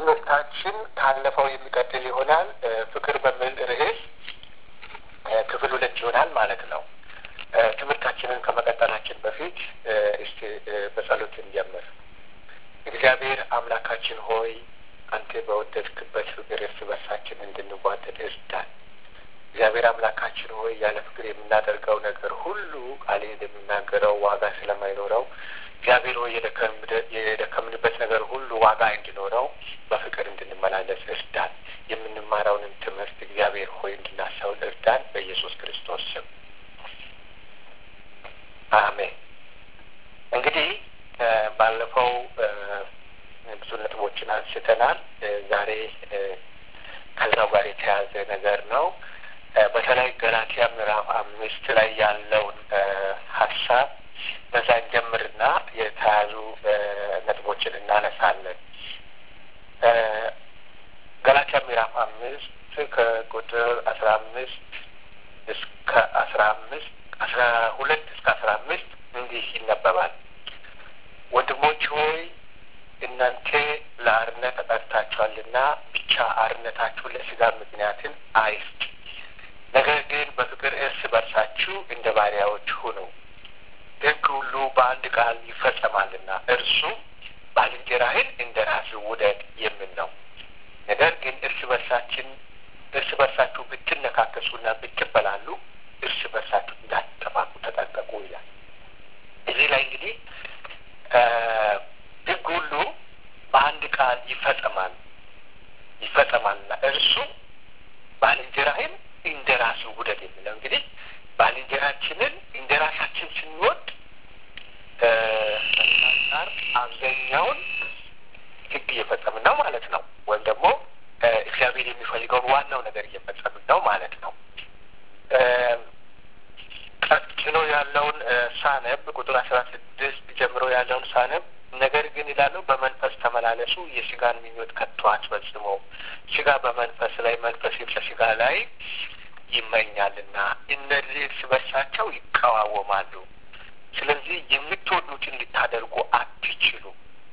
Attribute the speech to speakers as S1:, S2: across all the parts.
S1: ትምህርታችን ካለፈው የሚቀጥል ይሆናል። ፍቅር በሚል ርዕስ ክፍል ሁለት ይሆናል ማለት ነው። ትምህርታችንን ከመቀጠላችን በፊት እስቲ በጸሎት እንጀምር። እግዚአብሔር አምላካችን ሆይ አንተ በወደድክበት ፍቅር እርስ በርሳችን እንድንዋደድ እርዳን። እግዚአብሔር አምላካችን ሆይ ያለ ፍቅር የምናደርገው ነገር ሁሉ ቃል እንደሚናገረው ዋጋ ስለማይኖረው እግዚአብሔር ሆይ የደከምንበት ነገር ሁሉ ዋጋ እንዲኖረው በፍቅር እንድንመላለስ እርዳን። የምንማረውንም ትምህርት እግዚአብሔር ሆይ እንድናስተውል እርዳን። በኢየሱስ ክርስቶስ ስም አሜን። እንግዲህ ባለፈው ብዙ ነጥቦችን አንስተናል። ዛሬ ከዛው ጋር የተያዘ ነገር ነው። በተለይ ገላትያ ምዕራፍ አምስት ላይ ያለውን ሀሳብ በዛ እንጀምርና የተያዙ ነጥቦችን እናነሳለን። ገላትያ ምዕራፍ አምስት ከቁጥር አስራ አምስት እስከ አስራ አምስት አስራ ሁለት እስከ አስራ አምስት እንዲህ ይነበባል። ወንድሞች ሆይ እናንተ ለአርነት ተጠርታችኋልና ብቻ አርነታችሁ ለስጋ ምክንያትን አይስጥ፣ ነገር ግን በፍቅር እርስ በርሳችሁ እንደ ባሪያዎች ሁኑ። ሕግ ሁሉ በአንድ ቃል ይፈጸማልና እርሱም ባልንጀራህን እንደ ራስህ ውደድ የሚል ነው። ነገር ግን እርስ በርሳችን እርስ በርሳችሁ ብትነካከሱና ብትበላሉ እርስ በርሳችሁ እንዳትጠፋፉ ተጠንቀቁ ይላል። እዚህ ላይ እንግዲህ ሕግ ሁሉ በአንድ ቃል ይፈጸማል ይፈጸማልና እርሱም ባልንጀራህን እንደ ራስህ ውደድ የሚለው እንግዲህ ባልንጀራችንን እንደ ራሳችን ስንወድ አንጻር አብዛኛውን ሕግ እየፈጸምን ነው ማለት ነው። ወይም ደግሞ እግዚአብሔር የሚፈልገውን ዋናው ነገር እየፈጸምን ነው ማለት ነው። ቀጥሎ ያለውን ሳነብ ቁጥር አስራ ስድስት ጀምሮ ያለውን ሳነብ ነገር ግን ይላለው በመንፈስ ተመላለሱ፣ የስጋን ምኞት ከቶ አትፈጽሙ። ስጋ በመንፈስ ላይ መንፈስ በስጋ ላይ ይመኛልና እነዚህ እርስ በርሳቸው ይቀዋወማሉ። ስለዚህ የምትወዱትን ልታደርጉ አትችሉ።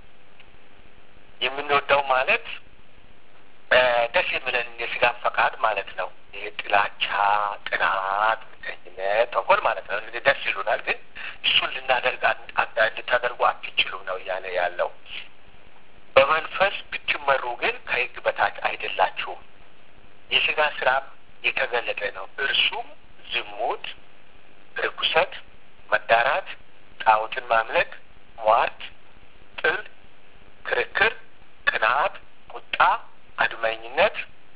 S1: የምንወደው ማለት ደስ የሚለን የስጋን ፈቃድ ማለት ነው። ይህ ጥላቻ፣ ቅናት፣ ምቀኝነት፣ ተንኮል ማለት ነው። እነዚህ ደስ ይሉናል፣ ግን እሱን ልናደርግ ልታደርጉ አትችሉም ነው እያለ ያለው። በመንፈስ ብትመሩ ግን ከሕግ በታች አይደላችሁም። የስጋ ስራ የተገለጠ ነው። እርሱም ዝሙት፣ ርኩሰት፣ መዳራት፣ ጣዖትን ማምለክ፣ ሟርት፣ ጥል፣ ክርክር፣ ቅንዓት፣ ቁጣ፣ አድመኝነት፣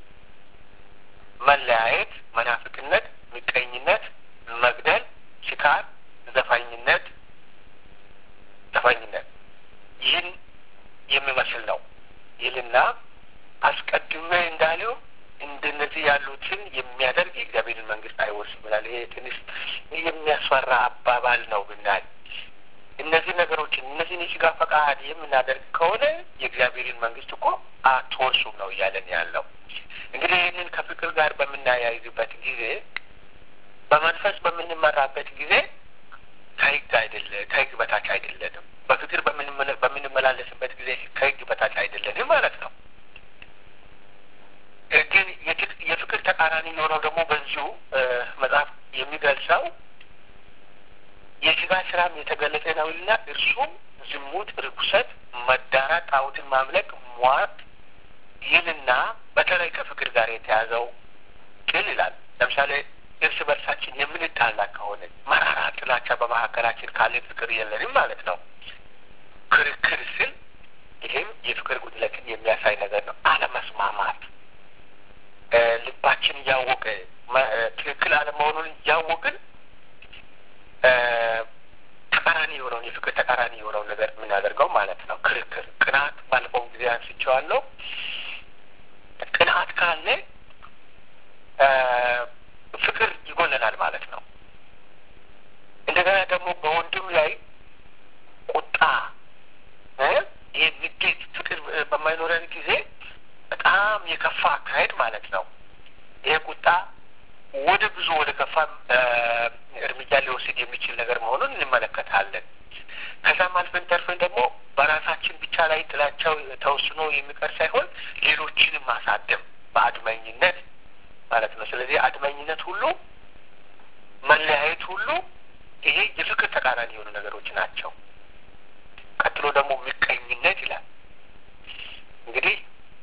S1: መለያየት፣ መናፍቅነት፣ ምቀኝነት፣ መግደል፣ ስካር፣ ዘፋኝነት ዘፋኝነት ይህን የሚመስል ነው ይልና አስቀድሜ እንዳለው እንደነዚህ ያሉትን የሚያደርግ የእግዚአብሔርን መንግስት አይወርስም ይላል። ይሄ ትንሽ የሚያስፈራ አባባል ነው ብናል እነዚህ ነገሮችን እነዚህን የስጋ ፈቃድ የምናደርግ ከሆነ የእግዚአብሔርን መንግስት እኮ አትወርሱም ነው እያለን ያለው። እንግዲህ ይህንን ከፍቅር ጋር በምናያይዝበት ጊዜ በመንፈስ በምንመራበት ጊዜ ከህግ አይደለ ከህግ በታች አይደለንም። በፍቅር በምንመላለስበት ጊዜ ከህግ በታች አይደለንም ማለት ነው። ግን የፍቅር ተቃራኒ የሆነው ደግሞ በዚሁ መጽሐፍ የሚገልጸው የስጋ ስራም የተገለጠ ነውና እርሱም ዝሙት፣ ርኩሰት፣ መዳራት፣ ጣዖትን ማምለክ፣ ሟርት ይህንና በተለይ ከፍቅር ጋር የተያዘው ጥል ይላል። ለምሳሌ እርስ በርሳችን የምንጣላ ከሆነ መራራ ጥላቻ በመካከላችን ካለ ፍቅር የለንም ማለት ነው። ክርክር ስል ይህም የፍቅር ጉድለትን የሚያሳይ ነገር ነው። አለመስማማት ልባችን እያወቀ ትክክል አለመሆኑን እያወቅን ተቃራኒ የሆነውን የፍቅር ተቃራኒ የሆነውን ነገር የምናደርገው ማለት ነው። ክርክር፣ ቅንዓት ባለፈው ጊዜ አንስቼዋለሁ። ቅንዓት ካለ ፍቅር ይጎለናል ማለት ነው። እንደገና ደግሞ በወንድም ላይ ቁጣ፣ ይህ ንዴት፣ ፍቅር በማይኖረን ጊዜ በጣም የከፋ አካሄድ ማለት ነው። ይሄ ቁጣ ወደ ብዙ ወደ ከፋ እርምጃ ሊወስድ የሚችል ነገር መሆኑን እንመለከታለን። ከዛም አልፈን ተርፈን ደግሞ በራሳችን ብቻ ላይ ጥላቻው ተወስኖ የሚቀር ሳይሆን ሌሎችንም ማሳደም በአድመኝነት ማለት ነው። ስለዚህ አድመኝነት ሁሉ መለያየት ሁሉ ይሄ የፍቅር ተቃራኒ የሆኑ ነገሮች ናቸው። ቀጥሎ ደግሞ ምቀኝነት ይላል። እንግዲህ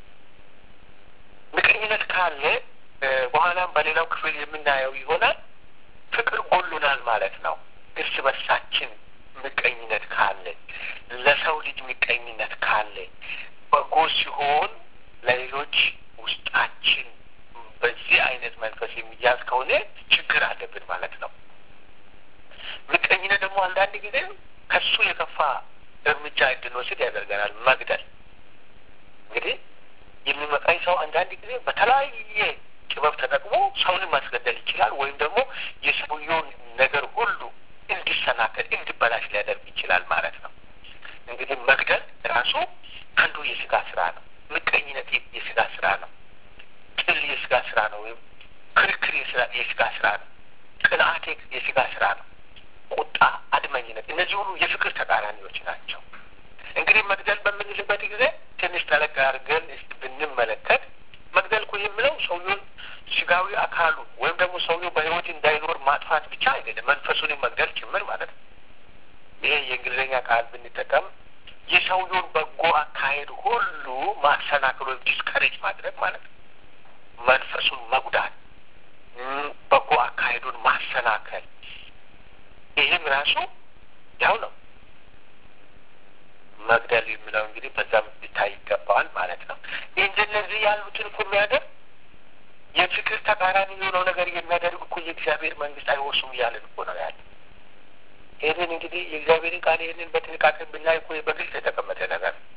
S1: ምቀኝነት ካለ በኋላም በሌላው ክፍል የምናየው ይሆናል። ፍቅር ጎሉናል ማለት ነው። እርስ በርሳችን ምቀኝነት ካለ፣ ለሰው ልጅ ምቀኝነት ካለ፣ በጎ ሲሆን ለሌሎች ውስጣችን በዚህ አይነት መንፈስ የሚያዝ ከሆነ ችግር አለብን ማለት ነው። ምቀኝነት ደግሞ አንዳንድ ጊዜ ከሱ የከፋ እርምጃ እንድንወስድ ያደርገናል። መግደል እንግዲህ የሚመቃኝ ሰው አንዳንድ ጊዜ በተለያየ ጥበብ ተጠቅሞ ሰውንም ማስገደል ይችላል። ወይም ደግሞ የሰውየውን ነገር ሁሉ እንዲሰናከል እንዲበላሽ ሊያደርግ ይችላል ማለት ነው። እንግዲህ መግደል ራሱ አንዱ የስጋ ስራ ነው። ምቀኝነት የስጋ ስራ ነው። ጥል የስጋ ስራ ነው። ወይም ክርክር የስጋ ስራ ነው። ቅንዓት የስጋ ስራ ነው። ቁጣ፣ አድመኝነት፣ እነዚህ ሁሉ የፍቅር ተቃራኒዎች ናቸው። እንግዲህ መግደል በምንልበት ጊዜ ትንሽ ጠለቅ አድርገን ብንመለከት መግደል እኮ የምለው ሰውየውን ስጋዊ አካሉ ወይም ደግሞ ሰውየው በሕይወት እንዳይኖር ማጥፋት ብቻ አይደለም፣ መንፈሱንም መግደል ጭምር ማለት ነው። ይሄ የእንግሊዝኛ ቃል ብንጠቀም የሰውየውን በጎ አካሄድ ሁሉ ማሰናክል ወይም ዲስከሬጅ ማድረግ ማለት ነው። መንፈሱን መጉዳት፣ በጎ አካሄዱን ማሰናከል፣ ይህም ራሱ ያው ነው። መግደል የሚለው እንግዲህ በዛም ሊታይ ይገባዋል ማለት ነው። እንደነዚህ ያሉትን እኮ የሚያደርግ የፍቅር ተቃራኒ የሆነው ነገር የሚያደርግ እኮ የእግዚአብሔር መንግስት አይወርሱም እያለን እኮ ነው ያለ። ይህንን እንግዲህ የእግዚአብሔርን ቃል ይህንን በጥንቃቄ ብናይ እኮ በግልጽ የተቀመጠ ነገር ነው።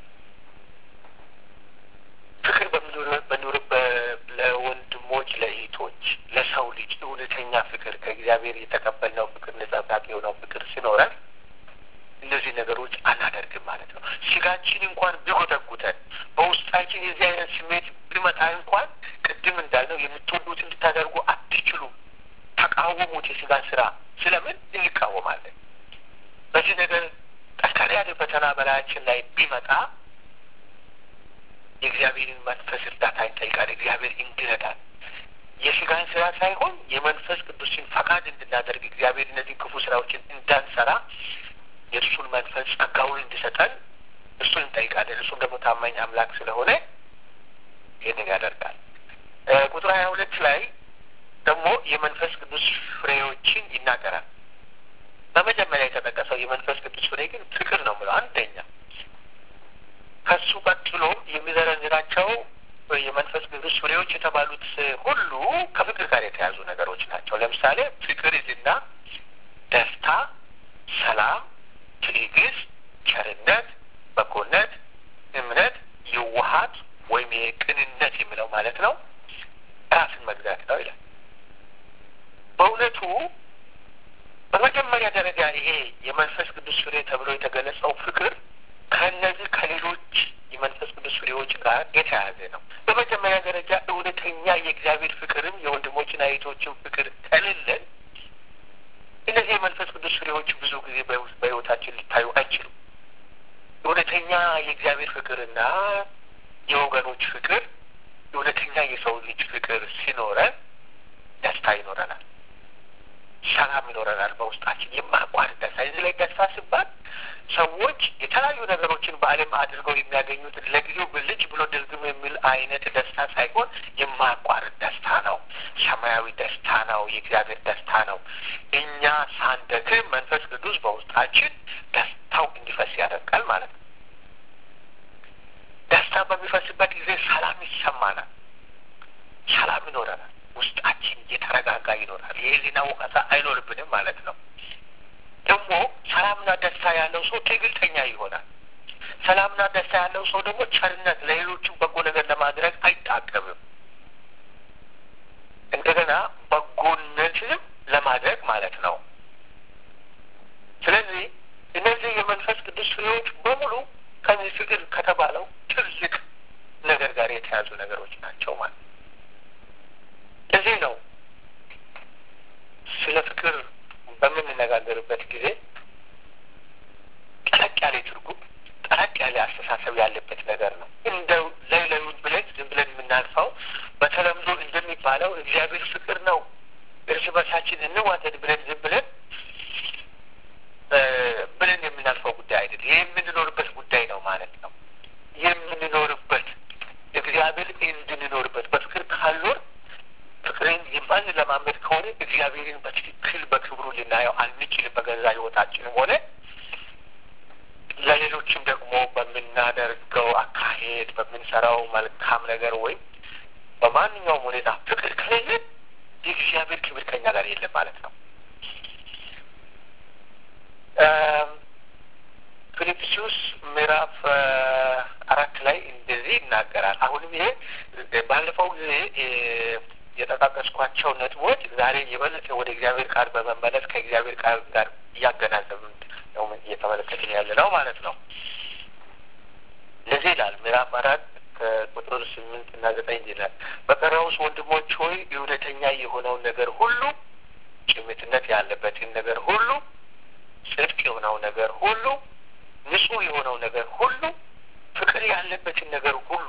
S1: ፍቅር በሚኖር ለወንድሞች፣ ለእህቶች፣ ለሰው ልጅ እውነተኛ ፍቅር ከእግዚአብሔር የተቀበልነው ፍቅር ነጸብራቅ የሆነው ፍቅር ሲኖረን እነዚህ ነገሮች አናደርግም ማለት ነው። ስጋችን እንኳን ቢጎተጉተን በውስጣችን የዚህ አይነት ስሜት ቢመጣ እንኳን ቅድም እንዳልነው የምትወዱት እንድታደርጉ አትችሉም። ተቃወሙት የስጋን ስራ። ስለምን እንቃወማለን? በዚህ ነገር ጠንከር ያለ ፈተና በላያችን ላይ ቢመጣ የእግዚአብሔርን መንፈስ እርዳታ እንጠይቃለን። እግዚአብሔር እንዲረዳን የስጋን ስራ ሳይሆን የመንፈስ ቅዱስን ፈቃድ እንድናደርግ እግዚአብሔር እነዚህ ክፉ ስራዎችን እንዳንሰራ የእርሱን መንፈስ ጸጋውን እንዲሰጠን እርሱን እንጠይቃለን። እርሱም ደግሞ ታማኝ አምላክ ስለሆነ ይህንን ያደርጋል። ቁጥር ሀያ ሁለት ላይ ደግሞ የመንፈስ ቅዱስ ፍሬዎችን ይናገራል። በመጀመሪያ የተጠቀሰው የመንፈስ ቅዱስ ፍሬ ግን ፍቅር ነው ብለው አንደኛ ከሱ ቀጥሎ የሚዘረዝራቸው የመንፈስ ቅዱስ ፍሬዎች የተባሉት ሁሉ ከፍቅር ጋር የተያዙ ነገሮች ናቸው። ለምሳሌ ፍቅር ይዝና ደስታ፣ ሰላም፣ ትዕግስት፣ ቸርነት፣ በጎነት፣ እምነት፣ የዋሃት ወይም የቅንነት የሚለው ማለት ነው። ራስን መግዛት ነው ይላል። በእውነቱ በመጀመሪያ ደረጃ ይሄ የመንፈስ ቅዱስ ፍሬ ተብሎ የተገለጸው ፍቅር ከእነዚህ ከሌሎች የመንፈስ ቅዱስ ፍሬዎች ጋር የተያያዘ ነው። በመጀመሪያ ደረጃ እውነተኛ የእግዚአብሔር ፍቅርም የወንድሞችና የእህቶችን ፍቅር ከሌለን እነዚህ የመንፈስ ቅዱስ ፍሬዎች ብዙ ጊዜ በሕይወታችን ሊታዩ አይችሉም። እውነተኛ የእግዚአብሔር ፍቅርና የወገኖች ፍቅር፣ እውነተኛ የሰው ልጅ ፍቅር ሲኖረን ደስታ ይኖረናል፣ ሰላም ይኖረናል። በውስጣችን የማያቋርጥ ደስታ። እዚህ ላይ ደስታ ሲባል ሰዎች የተለያዩ ነገሮችን በዓለም አድርገው የሚያገኙት ለጊዜው ብልጭ ብሎ ድርግም የሚል አይነት ደስታ ሳይሆን የማያቋርጥ ደስታ ነው። ሰማያዊ ደስታ ነው። የእግዚአብሔር ደስታ ነው። እኛ ሳንደክም መንፈስ ቅዱስ በውስጣችን ደስታው እንዲፈስ ያደርጋል ማለት ነው። ደስታ በሚፈስበት ጊዜ ሰላም ይሰማናል። ሰላም ይኖረናል። ውስጣችን እየተረጋጋ ይኖራል። የህሊና ወቀሳ አይኖርብንም ማለት ነው። ደግሞ ሰላምና ደስታ ያለው ሰው ትዕግስተኛ ይሆናል። ሰላምና ደስታ ያለው ሰው ደግሞ ቸርነት፣ ለሌሎቹ በጎ ነገር ለማድረግ አይጣቀምም። እንደገና በጎነትንም ለማድረግ ማለት ነው። ስለዚህ እነዚህ የመንፈስ ቅዱስ ፍሬዎች በሙሉ ከዚህ ፍቅር ከተባለው ትልቅ ነገር ጋር የተያዙ ነገሮች ናቸው ማለት ነው። እዚህ ነው ስለ ፍቅር በምንነጋገርበት ጊዜ ያለ ትርጉም ጠለቅ ያለ አስተሳሰብ ያለበት ነገር ነው። እንደው ላይ ላዩን ብለን ዝም ብለን የምናልፈው በተለምዶ እንደሚባለው እግዚአብሔር ፍቅር ነው፣ እርስ በርሳችን እንዋደድ ብለን ዝም ብለን ብለን የምናልፈው ጉዳይ አይደለም። ይህ የምንኖርበት ጉዳይ ነው ማለት ነው። የምንኖርበት እግዚአብሔር እንድንኖርበት በፍቅር ካልኖር ፍቅርን የማንለማመድ ከሆነ እግዚአብሔርን በትክክል በክብሩ ልናየው አንችልም። በገዛ ሕይወታችንም ሆነ ለሌሎችም ደግሞ በምናደርገው አካሄድ በምንሰራው መልካም ነገር ወይም በማንኛውም ሁኔታ ፍቅር ከሌለ የእግዚአብሔር ክብር ከኛ ጋር የለም ማለት ነው። ፊልጵስዩስ ምዕራፍ አራት ላይ እንደዚህ ይናገራል። አሁንም ይሄ ባለፈው ጊዜ የጠቃቀስኳቸው ነጥቦች ዛሬ የበለጠ ወደ እግዚአብሔር ቃል በመመለስ ከእግዚአብሔር ቃል ጋር እያገናዘብን ነው እየተመለከትን ያለ ነው ማለት ነው። ለዚህ ይላል ምዕራፍ አራት ከቁጥር ስምንት እና ዘጠኝ ይላል በቀረውስ ወንድሞች ሆይ እውነተኛ የሆነውን ነገር ሁሉ፣ ጭምትነት ያለበትን ነገር ሁሉ፣ ጽድቅ የሆነው ነገር ሁሉ፣ ንጹሕ የሆነው ነገር ሁሉ፣ ፍቅር ያለበትን ነገር ሁሉ፣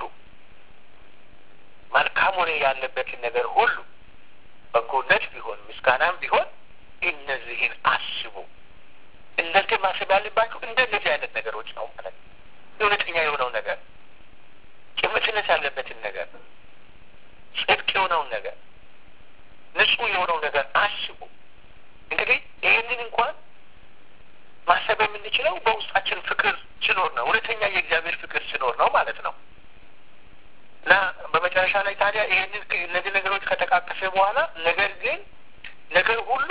S1: መልካም ወሬ ያለበትን ነገር ሁሉ፣ በጎነት ቢሆን ምስጋናም ቢሆን እነዚህን አስቡ። እናንተ ማሰብ ያለባችሁ እንደነዚህ አይነት ነገሮች ነው ማለት ነው። እውነተኛ የሆነው ነገር፣ ጭምትነት ያለበትን ነገር፣ ጽድቅ የሆነውን ነገር፣ ንጹሕ የሆነው ነገር አስቡ። እንግዲህ ይህንን እንኳን ማሰብ የምንችለው በውስጣችን ፍቅር ሲኖር ነው። እውነተኛ የእግዚአብሔር ፍቅር ሲኖር ነው ማለት ነው። እና በመጨረሻ ላይ ታዲያ ይህንን እነዚህ ነገሮች ከተቃቀሰ በኋላ ነገር ግን ነገር ሁሉ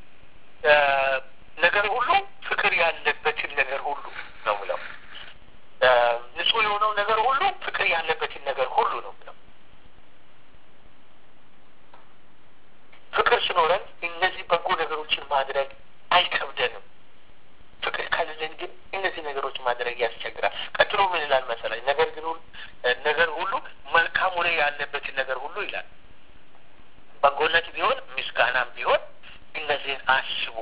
S1: ነገር ሁሉ ፍቅር ያለበትን ነገር ሁሉ ነው ብለው ንጹሕ የሆነው ነገር ሁሉ ፍቅር ያለበትን ነገር ሁሉ ነው ብለው ፍቅር ሲኖረን እነዚህ በጎ ነገሮችን ማድረግ አይከብደንም። ፍቅር ከሌለን ግን እነዚህ ነገሮች ማድረግ ያስቸግራል። ቀጥሎ ምን ይላል መሰለኝ? ነገር ግን ነገር ሁሉ መልካም ወሬ ያለበትን ነገር ሁሉ ይላል። በጎነት ቢሆን ምስጋናም ቢሆን እነዚህን አስቡ።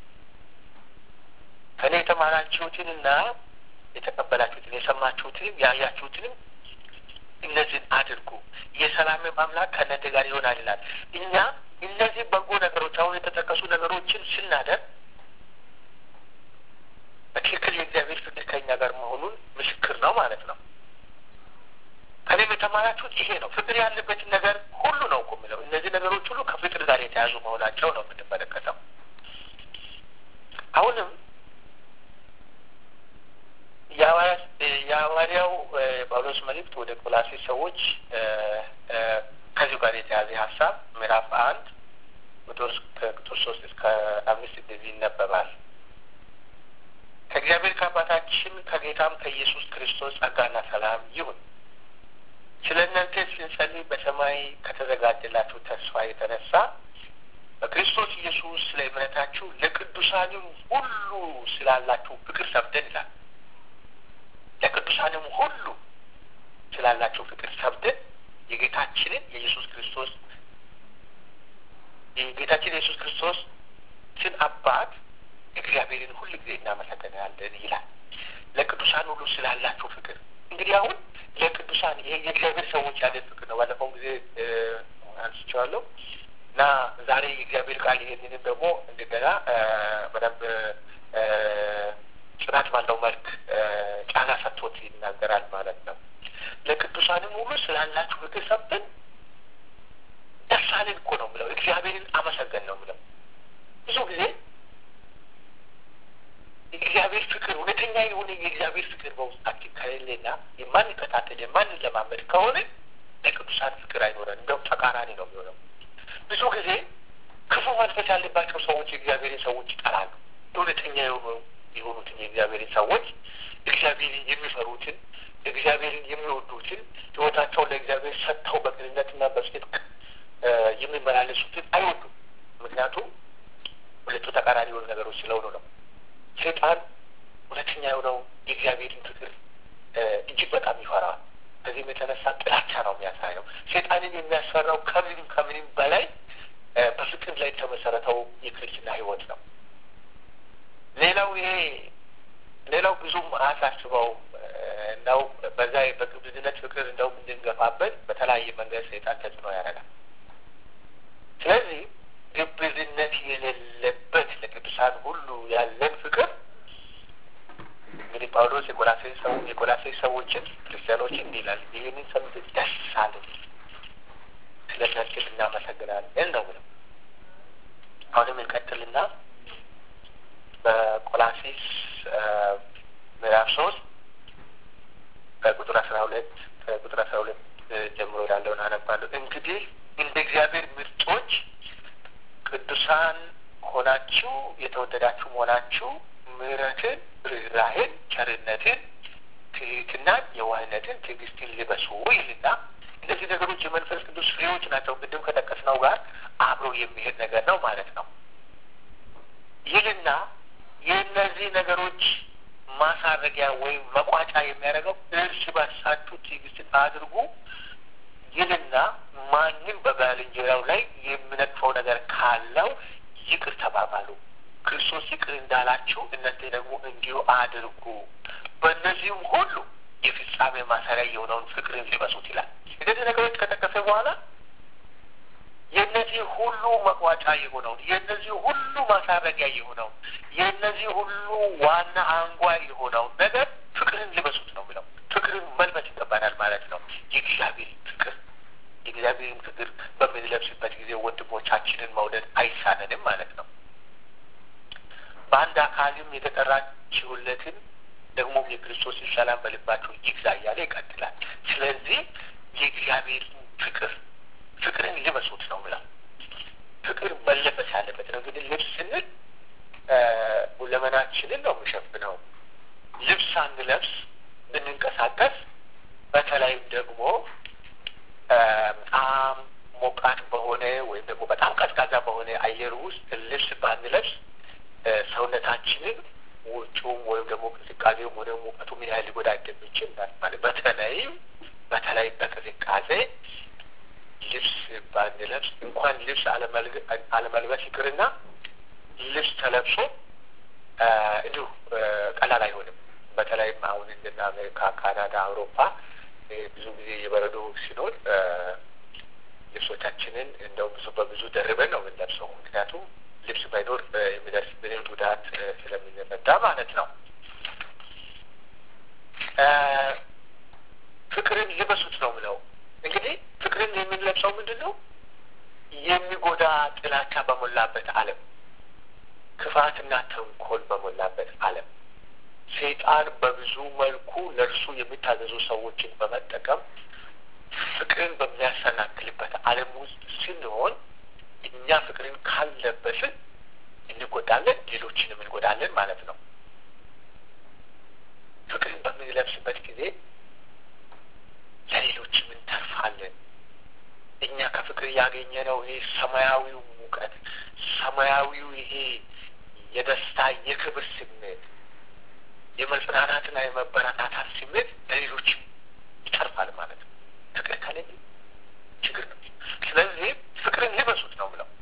S1: ከእኔ የተማራችሁትንና የተቀበላችሁትን የሰማችሁትንም ያያችሁትንም እነዚህን አድርጉ፣ የሰላምም አምላክ ከእናንተ ጋር ይሆናል ይላል። እኛ እነዚህ በጎ ነገሮች አሁን የተጠቀሱ ነገሮችን ስናደርግ በትክክል የእግዚአብሔር ፍቅር ከእኛ ጋር መሆኑን ምስክር ነው ማለት ነው። ከእኔም የተማራችሁት ይሄ ነው። ፍቅር ያለበትን ነገር ሁሉ ነው እኮ የሚለው። እነዚህ ነገሮች ሁሉ ከፍቅር ጋር የተያዙ መሆናቸው ነው የምንመለከተው። አሁንም የሐዋርያው ጳውሎስ መልእክት ወደ ቆላሴስ ሰዎች ከዚሁ ጋር የተያዘ ሀሳብ ምዕራፍ አንድ ቁጥር ከቁጥር ሶስት እስከ አምስት እንደዚህ ይነበባል። ከእግዚአብሔር ከአባታችን ከጌታም ከኢየሱስ ክርስቶስ ጸጋና ሰላም ይሁን። ስለ እናንተ ስንጸልይ በሰማይ ከተዘጋጀላችሁ ተስፋ የተነሳ በክርስቶስ ኢየሱስ ስለ እምነታችሁ ለቅዱሳንም ሁሉ ስላላችሁ ፍቅር ሰብደን ይላል። ለቅዱሳንም ሁሉ ስላላችሁ ፍቅር ሰብደን የጌታችንን የኢየሱስ ክርስቶስ የጌታችን የኢየሱስ ክርስቶስ ስን አባት እግዚአብሔርን ሁል ጊዜ እናመሰግናለን ይላል። ለቅዱሳን ሁሉ ስላላችሁ ፍቅር እንግዲህ አሁን ለቅዱሳን ይሄ የእግዚአብሔር ሰዎች ያለን ፍቅር ነው። ባለፈው ጊዜ አንስቼዋለሁ እና ዛሬ የእግዚአብሔር ቃል ይሄንንም ደግሞ እንደገና በደንብ ጽናት ባለው መልክ ጫና ሰጥቶት ይናገራል ማለት ነው። ለቅዱሳንም ሁሉ ስላላችሁ ፍቅር ሰብተን ደስ አለን እኮ ነው ብለው እግዚአብሔርን አመሰገን ነው ብለው ብዙ ጊዜ የእግዚአብሔር ፍቅር እውነተኛ የሆነ የእግዚአብሔር ፍቅር በውስጣችን ከሌለና የማንከታተል የማንለማመድ ከሆነ ለቅዱሳን ፍቅር አይኖረን፣ እንደውም ተቃራኒ ነው የሚሆነው። ብዙ ጊዜ ክፉ መንፈስ ያለባቸው ሰዎች የእግዚአብሔርን ሰዎች ይጠላሉ። እውነተኛ የሆኑትን የእግዚአብሔርን ሰዎች እግዚአብሔርን የሚፈሩትን እግዚአብሔርን የሚወዱትን ሕይወታቸውን ለእግዚአብሔር ሰጥተው በቅንነትና በጽድቅ የሚመላለሱትን አይወዱም። ምክንያቱም ሁለቱ ተቃራኒ የሆኑ ነገሮች ስለሆኑ ነው። ሰይጣን እውነተኛ የሆነው የእግዚአብሔርን ፍቅር እጅግ በጣም ይፈራል። ከዚህም የተነሳ ጥላቻ ነው የሚያሳየው። ሰይጣንን የሚያስፈራው ከምንም ከምንም በላይ በፍቅር ላይ የተመሰረተው የክርስትና ህይወት ነው። ሌላው ይሄ ሌላው ብዙም አያሳስበው እንደው በዛ በግብዝነት ፍቅር እንደውም እንድንገፋበት በተለያየ መንገድ ሰይጣን ተጽዕኖ ያደርጋል። ስለዚህ ግብዝነት የሌለበት ለቅዱሳን ሁሉ ያለን ፍቅር እንግዲህ ጳውሎስ የቆላሴስ ሰው የቆላሴስ ሰዎችን ክርስቲያኖችን እንዲህ ይላል፣ ይህንን ሰምተን ደስ አለን፣ ስለ እናንተ እናመሰግናለን ነው ብለው አሁንም እንቀጥልና በቆላሲስ ምዕራፍ ሶስት ከቁጥር አስራ ሁለት ከቁጥር አስራ ሁለት ጀምሮ ያለውን አነባለሁ። እንግዲህ እንደ እግዚአብሔር ምርጦች ቅዱሳን ሆናችሁ የተወደዳችሁ መሆናችሁ ምሕረትን፣ ርኅራኄን፣ ቸርነትን፣ ትሕትናን፣ የዋህነትን፣ ትዕግስትን ልበሱ ይልና እነዚህ ነገሮች የመንፈስ ቅዱስ ፍሬዎች ናቸው። ቅድም ከጠቀስነው ጋር አብሮ የሚሄድ ነገር ነው ማለት ነው ይልና የእነዚህ ነገሮች ማሳረጊያ ወይም መቋጫ የሚያደርገው እርስ በርሳችሁ ትዕግስትን አድርጉ ይልና ማንም በባልንጀራው ላይ የሚነቅፈው ነገር ካለው ይቅር ተባባሉ፣ ክርስቶስ ይቅር እንዳላችሁ እናንተ ደግሞ እንዲሁ አድርጉ። በእነዚህም ሁሉ የፍጻሜ ማሰሪያ የሆነውን ፍቅርን ልበሱት ይላል። እነዚህ ነገሮች ከጠቀሰ በኋላ የእነዚህ ሁሉ መቋጫ የሆነውን የእነዚህ ሁሉ ማሳረጊያ የሆነውን የእነዚህ ሁሉ ዋና አንጓ የሆነውን ነገር ፍቅርን ልበሱት ነው የሚለው። ፍቅርን መልበስ ይገባናል ማለት ነው። የእግዚአብሔር ፍቅር የእግዚአብሔርን ፍቅር በምንለብስበት ጊዜ ወንድሞቻችንን መውደድ አይሳነንም ማለት ነው። በአንድ አካልም የተጠራችሁለትን ደግሞም የክርስቶስን ሰላም በልባችሁ ይግዛ እያለ ይቀጥላል። ስለዚህ የእግዚአብሔርን ፍቅር ፍቅርን ልበሱት ነው ብላ ፍቅር መለበስ ያለበት ነው። እንግዲህ ልብስ ስንል ሁለመናችንን ነው የሚሸፍነው። ልብስ ሳንለብስ ብንንቀሳቀስ በተለይም ደግሞ በጣም ሞቃት በሆነ ወይም ደግሞ በጣም ቀዝቃዛ በሆነ አየር ውስጥ ልብስ ባንለብስ ሰውነታችንን ውጩም ወይም ደግሞ ቅዝቃዜውም ወደ ሙቀቱ ምን ያህል ሊጎዳ እንደሚችል ማለት በተለይም በተለይ በቅዝቃዜ ልብስ ባንለብስ እንኳን ልብስ አለመልበስ ይቅርና ልብስ ተለብሶ እንዲሁ ቀላል አይሆንም። በተለይም አሁን እንደና አሜሪካ፣ ካናዳ፣ አውሮፓ ብዙ ጊዜ የበረዶ ሲኖር ልብሶቻችንን እንደው ብዙ በብዙ ደርበን ነው የምንለብሰው። ምክንያቱም ልብስ ባይኖር የሚደርስብንን ጉዳት ስለምንረዳ ማለት ነው። ፍቅርን ልበሱት ነው ምለው እንግዲህ ፍቅርን የምንለብሰው ምንድን ነው? የሚጎዳ ጥላቻ በሞላበት ዓለም፣ ክፋትና ተንኮል በሞላበት ዓለም ሰይጣን በብዙ መልኩ ለእርሱ የሚታዘዙ ሰዎችን በመጠቀም ፍቅርን በሚያሰናክልበት ዓለም ውስጥ ስንሆን እኛ ፍቅርን ካልለበስን እንጎዳለን፣ ሌሎችንም እንጎዳለን ማለት ነው። ፍቅርን በምንለብስበት ጊዜ ለሌሎችም እንተርፋለን። እኛ ከፍቅር ያገኘነው ይሄ ሰማያዊው ሙቀት፣ ሰማያዊው ይሄ የደስታ የክብር ስሜት፣ የመጽናናትና የመበረታታት ስሜት ለሌሎችም ይተርፋል ማለት ነው። ፍቅር ከሌለ ችግር ነው። ስለዚህ ፍቅርን ልበሱት ነው ብለው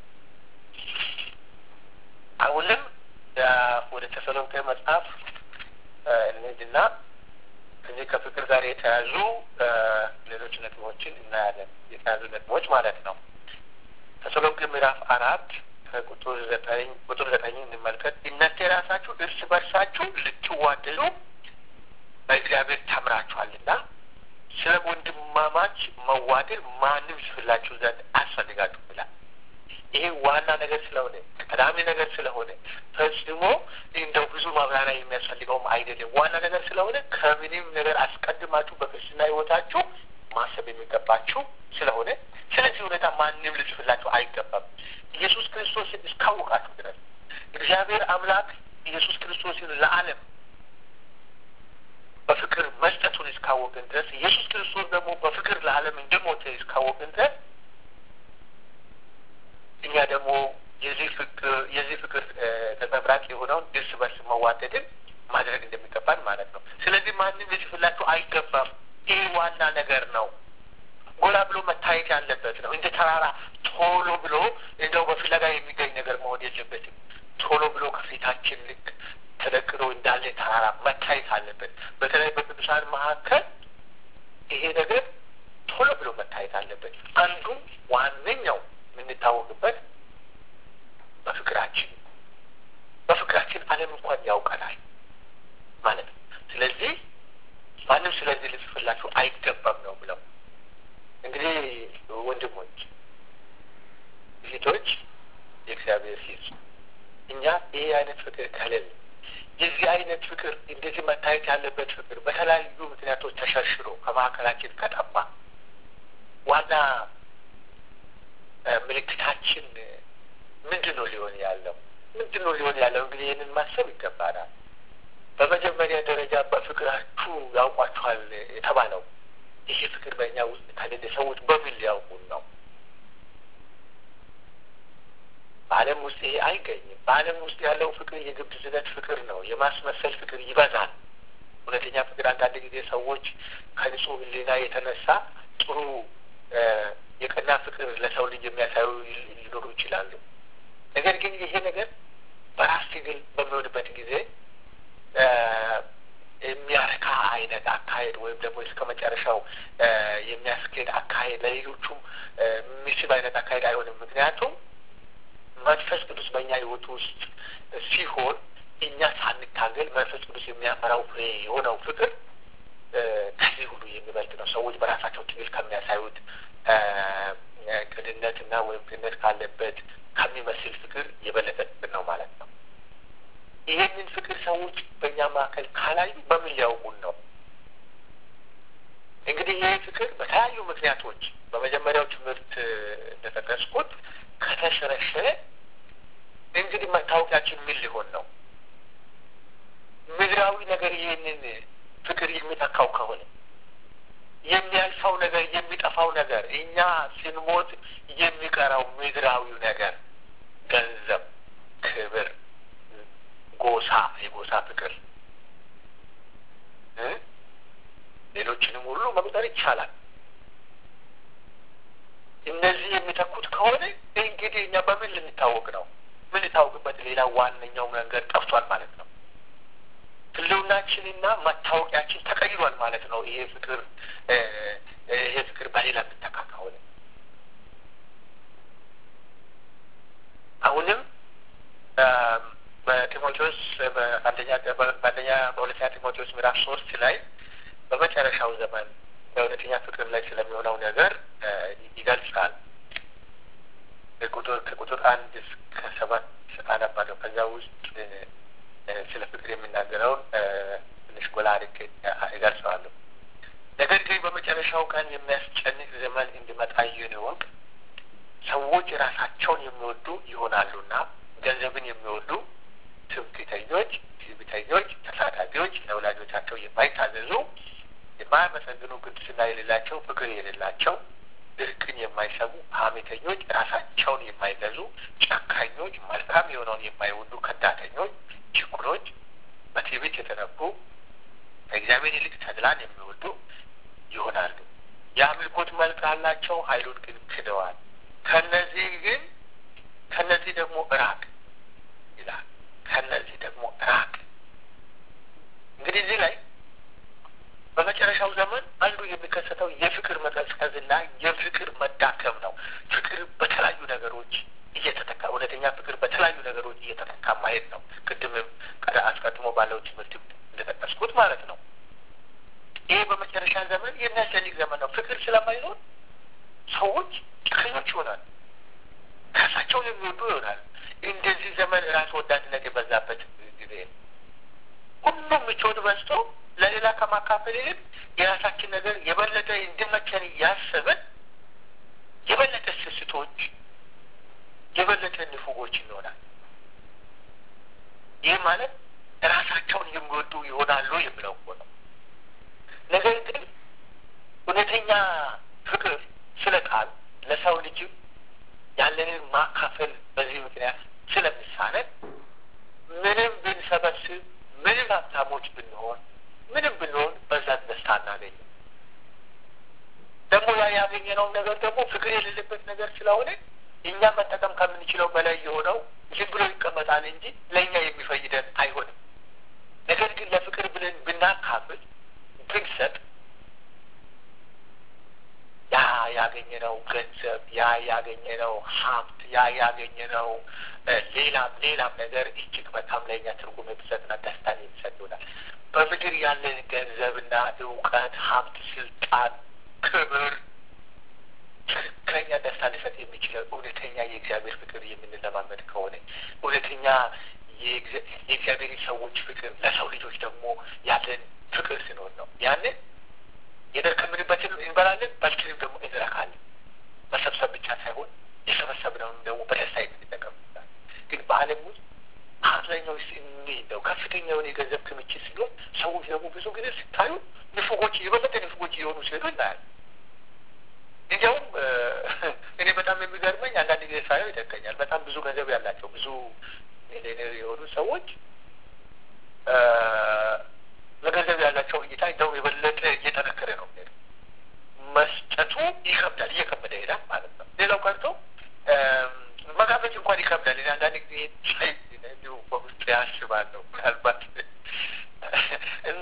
S1: አሁንም ወደ ተሰሎንቄ መጽሐፍ እንሂድና ከዚህ ከፍቅር ጋር የተያዙ ሌሎች ነጥቦችን እናያለን። የተያዙ ነጥቦች ማለት ነው። ተሰሎንቄ ምዕራፍ አራት ከቁጥር ዘጠኝ ቁጥር ዘጠኝ እንመልከት። እናንተ የራሳችሁ እርስ በርሳችሁ ልትዋደዱ በእግዚአብሔር ተምራችኋልና ስለ ወንድማማች መዋደድ ማንም ይጽፍላችሁ ዘንድ አስፈልጋችሁ ይላል። ይሄ ዋና ነገር ስለሆነ ቀዳሚ ነገር ስለሆነ ፈጽሞ እንደው ብዙ ማብራሪያ የሚያስፈልገውም አይደለም። ዋና ነገር ስለሆነ ከምንም ነገር አስቀድማችሁ በክርስትና ሕይወታችሁ ማሰብ የሚገባችሁ ስለሆነ ስለዚህ ሁኔታ ማንም ልጽፍላችሁ አይገባም። ኢየሱስ ክርስቶስን እስካወቃችሁ ድረስ እግዚአብሔር አምላክ ኢየሱስ ክርስቶስን ለዓለም በፍቅር መስጠቱን እስካወቅን ድረስ ኢየሱስ ክርስቶስ ደግሞ በፍቅር ለዓለም እንደሞተ እስካወቅን ድረስ እኛ ደግሞ የዚህ ፍቅር የዚህ ፍቅር ነጸብራቅ የሆነውን እርስ በርስ መዋደድን ማድረግ እንደሚገባን ማለት ነው። ስለዚህ ማንም ሊጽፍላችሁ አይገባም። ይህ ዋና ነገር ነው። ጎላ ብሎ መታየት ያለበት ነው። እንደ ተራራ ቶሎ ብሎ እንደው በፍለጋ የሚገኝ ነገር መሆን የለበትም። ቶሎ ብሎ ከፊታችን ልክ ተደቅኖ እንዳለ ተራራ መታየት አለበት። በተለይ በቅዱሳን መካከል ይሄ ነገር ቶሎ ብሎ መታየት አለበት። አንዱ ዋነኛው የምንታወቅበት በፍቅራችን በፍቅራችን ዓለም እንኳን ያውቀናል ማለት ነው። ስለዚህ ማንም ስለዚህ ልጽፍላችሁ አይገባም ነው ብለው እንግዲህ ወንድሞች፣ ሴቶች የእግዚአብሔር ሴት እኛ ይሄ አይነት ፍቅር ከሌለ የዚህ አይነት ፍቅር እንደዚህ መታየት ያለበት ፍቅር በተለያዩ ምክንያቶች ተሸርሽሮ ከመካከላችን ከጠፋ ዋና ምልክታችን ምንድን ነው ሊሆን ያለው? ምንድን ነው ሊሆን ያለው? እንግዲህ ይህንን ማሰብ ይገባናል። በመጀመሪያ ደረጃ በፍቅራችሁ ያውቋችኋል የተባለው ይሄ ፍቅር በእኛ ውስጥ ከሌለ ሰዎች በምን ሊያውቁን ነው? በዓለም ውስጥ ይሄ አይገኝም። በዓለም ውስጥ ያለው ፍቅር የግብዝነት ፍቅር ነው። የማስመሰል ፍቅር ይበዛል። እውነተኛ ፍቅር አንዳንድ ጊዜ ሰዎች ከንጹህ ሕሊና የተነሳ ጥሩ የቀና ፍቅር ለሰው ልጅ የሚያሳዩ ሊኖሩ ይችላሉ። ነገር ግን ይሄ ነገር በራስ ትግል በሚሆንበት ጊዜ የሚያረካ አይነት አካሄድ ወይም ደግሞ እስከ መጨረሻው የሚያስኬድ አካሄድ ለሌሎቹም የሚስብ አይነት አካሄድ አይሆንም። ምክንያቱም መንፈስ ቅዱስ በእኛ ህይወት ውስጥ ሲሆን እኛ ሳንታገል መንፈስ ቅዱስ የሚያፈራው ፍሬ የሆነው ፍቅር ከዚህ ሁሉ የሚበልጥ ነው። ሰዎች በራሳቸው ትግል ከሚያሳዩት ቅንነትና ወይም ቅንነት ካለበት ከሚመስል ፍቅር የበለጠ ፍቅር ነው ማለት ነው። ይህንን ፍቅር ሰዎች በእኛ መካከል ካላዩ በምን ሊያውቁን ነው? እንግዲህ ይህ ፍቅር በተለያዩ ምክንያቶች በመጀመሪያው ትምህርት እንደጠቀስኩት ከተሸረሸረ እንግዲህ መታወቂያችን ምን ሊሆን ነው? ምድራዊ ነገር ይህንን ፍቅር የሚተካው ከሆነ የሚያልፈው ነገር የሚጠፋው ነገር እኛ ስንሞት የሚቀረው ምድራዊው ነገር ገንዘብ፣ ክብር፣ ጎሳ፣ የጎሳ ፍቅር ሌሎችንም ሁሉ መቁጠር ይቻላል። እነዚህ የሚተኩት ከሆነ እንግዲህ እኛ በምን ልንታወቅ ነው? ምን ልታወቅበት ሌላ ዋነኛው መንገድ ጠፍቷል ማለት ነው። ህልውናችንና መታወቂያችን ተቀይሯል ማለት ነው። ይሄ ፍቅር ይሄ ፍቅር በሌላ የሚተካ ከሆነ አሁንም በጢሞቴዎስ በአንደኛ በአንደኛ በሁለተኛ ጢሞቴዎስ ምዕራፍ ሶስት ላይ በመጨረሻው ዘመን በእውነተኛ ፍቅር ላይ ስለሚሆነው ነገር ይገልጻል። ቁጥር ከቁጥር አንድ እስከ ሰባት አነባለሁ። ከዛ ውስጥ ስለ ፍቅር የሚናገረውን ትንሽ ጎላ አድርጌ እገልጸዋለሁ። ነገር ግን በመጨረሻው ቀን የሚያስጨንቅ ዘመን እንዲመጣ ይህን እወቅ። ሰዎች ራሳቸውን የሚወዱ ይሆናሉና ገንዘብን የሚወዱ ትምክህተኞች፣ ትዕቢተኞች፣ ተሳዳቢዎች፣ ለወላጆቻቸው የማይታዘዙ፣ የማያመሰግኑ፣ ቅድስና የሌላቸው፣ ፍቅር የሌላቸው፣ እርቅን የማይሰሙ፣ ሐሜተኞች፣ ራሳቸውን የማይገዙ፣ ጨካኞች፣ መልካም የሆነውን የማይወዱ፣ ከዳተኞች፣ ችኩሎች፣ በትዕቢት የተነፉ፣ ከእግዚአብሔር ይልቅ ተድላን የሚወዱ ይሆናሉ። የአምልኮት መልክ አላቸው፣ ኃይሉን ግን ክደዋል። ከነዚህ ግን ከነዚህ ደግሞ ራቅ ይላል። ከነዚህ ደግሞ ራቅ። እንግዲህ እዚህ ላይ በመጨረሻው ዘመን አንዱ የሚከሰተው የፍቅር መቀዝቀዝና የፍቅር መዳከም ነው። ፍቅር በተለያዩ ነገሮች እየተተካ እውነተኛ ፍቅር በተለያዩ ነገሮች እየተተካ ማየት ነው። ቅድምም ቀደ አስቀድሞ ባለው ትምህርት እንደጠቀስኩት ማለት ነው። ይሄ በመጨረሻ ዘመን የሚያስጨንቅ ዘመን ነው። ፍቅር ስለማይኖር ሰዎች ጨካኞች ይሆናል። ራሳቸውን የሚወዱ ይሆናል። እንደዚህ ዘመን ራስ ወዳድነት የበዛበት ጊዜ ነው። ሁሉም ምቾት በዝቶ ለሌላ ከማካፈል ይልቅ የራሳችን ነገር የበለጠ እንዲመቸን እያሰብን የበለጠ ስስቶች፣ የበለጠ ንፉጎች ይሆናል። ይህ ማለት ራሳቸውን የሚወዱ ይሆናሉ የሚለው እኮ ነው። ነገር ግን እውነተኛ ፍቅር ስለ ቃል ለሰው ልጅ ያለንን ማካፈል በዚህ ምክንያት ስለሚሳነን ምንም ብንሰበስብ ምንም ሀብታሞች ብንሆን ምንም ብንሆን በዛ ደስታ አናገኝም። ደግሞ ያ ያገኘነውን ነገር ደግሞ ፍቅር የሌለበት ነገር ስለሆነ እኛ መጠቀም ከምንችለው በላይ የሆነው ዝም ብሎ ይቀመጣል እንጂ ለእኛ የሚፈይደን አይሆንም። ነገር ግን ለፍቅር ብለን ብናካፍል ብንሰጥ ያ ያገኘነው ገንዘብ ያ ያገኘነው ሀብት ያ ያገኘነው ሌላም ሌላም ነገር እጅግ በጣም ለእኛ ትርጉም የሚሰጥና ደስታን የሚሰጥ ይሆናል። በምድር ያለን ገንዘብና እውቀት፣ ሀብት፣ ስልጣን፣ ክብር ትክክለኛ ደስታ ሊሰጥ የሚችለው እውነተኛ የእግዚአብሔር ፍቅር የምንለማመድ ከሆነ እውነተኛ የእግዚአብሔር ሰዎች ፍቅር ለሰው ልጆች ደግሞ ያለን ፍቅር ሲኖር ነው። ያንን የደከምንበትን እንበላለን፣ በልተንም ደግሞ እንረካለን። መሰብሰብ ብቻ ሳይሆን የሰበሰብነውን ደግሞ በደስታ የምንጠቀምበታል። ግን በዓለም ውስጥ አብዛኛው ስ ነው ከፍተኛ የሆነ የገንዘብ ክምችት ሲሆን ሰዎች ደግሞ ብዙ ጊዜ ሲታዩ ንፉጎች የበለጠ ንፉጎች የሆኑ ሲሄዱ እናያለን። እንዲያውም እኔ በጣም የሚገርመኝ አንዳንድ ጊዜ ሳየው ይደንቀኛል። በጣም ብዙ ገንዘብ ያላቸው ብዙ ሚሊዮኔር የሆኑ ሰዎች ለገንዘብ ያላቸው እይታ እንደውም የበለጠ እየጠነከረ ነው ሄዱ። መስጠቱ ይከብዳል፣ እየከበደ ይሄዳል ማለት ነው። ሌላው ቀርቶ መጋበዝ እንኳን ይከብዳል። እኔ አንዳንድ ጊዜ እንዲሁ በውስጥ ያስባለሁ ምናልባት እና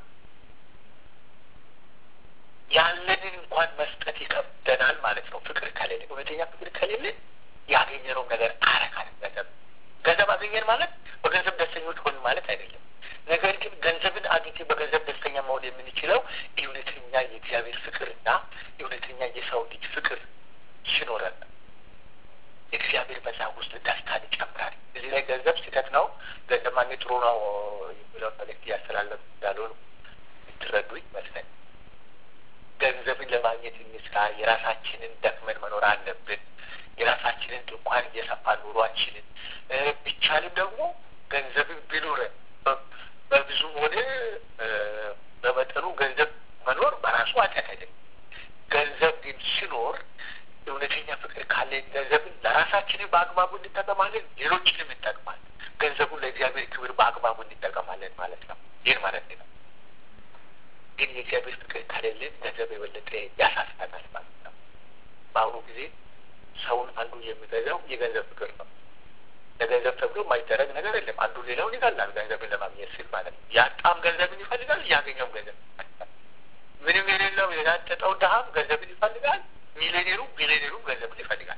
S1: ያለንን እንኳን መስጠት ይከብደናል ማለት ነው። ፍቅር ከሌለ እውነተኛ ፍቅር ከሌለ ያገኘነው ነገር አረካንም ገንዘብ ገንዘብ አገኘን ማለት በገንዘብ ደስተኞች ሆን ማለት አይደለም። ነገር ግን ገንዘብን አግኝቴ በገንዘብ ደስተኛ መሆን የምንችለው እውነተኛ የእግዚአብሔር ፍቅርና እውነተኛ የሰው ልጅ ፍቅር ሲኖረን እግዚአብሔር በዛ ውስጥ ደስታን ይጨምራል። እዚህ ላይ ገንዘብ ስህተት ነው፣ ገንዘብ ማግኘት ጥሩ ነው የሚለውን መልዕክት እያስተላለፍ እንዳልሆኑ የምትረዱ ይመስለኝ። ገንዘብን ለማግኘት እንስራ። የራሳችንን ደክመን መኖር አለብን። የራሳችንን ድንኳን እየሰፋ ኑሯችንን ቢቻልም ደግሞ ገንዘብን ቢኖረን በብዙም ሆነ በመጠኑ ገንዘብ መኖር በራሱ ኃጢአት አይደለም። ገንዘብ ግን ሲኖር እውነተኛ ፍቅር ካለን ገንዘብን ለራሳችንን በአግባቡ እንጠቀማለን፣ ሌሎችንም እንጠቅማለን። ገንዘቡን ለእግዚአብሔር ክብር በአግባቡ እንጠቀማለን ማለት ነው። ይህን ማለት ነው። ግን የእግዚአብሔር ፍቅር ከሌለን ገንዘብ የበለጠ ያሳስበናል ማለት ነው። በአሁኑ ጊዜ ሰውን አንዱ የሚገዛው የገንዘብ ፍቅር ነው። ለገንዘብ ተብሎ የማይደረግ ነገር የለም። አንዱ ሌላውን ይገላል ገንዘብን ለማግኘት ሲል ማለት ነው። ያጣም ገንዘብን ይፈልጋል፣ ያገኘውም ገንዘብ ይፈልጋል። ምንም የሌለው የናጠጠው ድሀም ገንዘብን ይፈልጋል፣ ሚሊዮኔሩ ቢሊዮኔሩም ገንዘብን ይፈልጋል።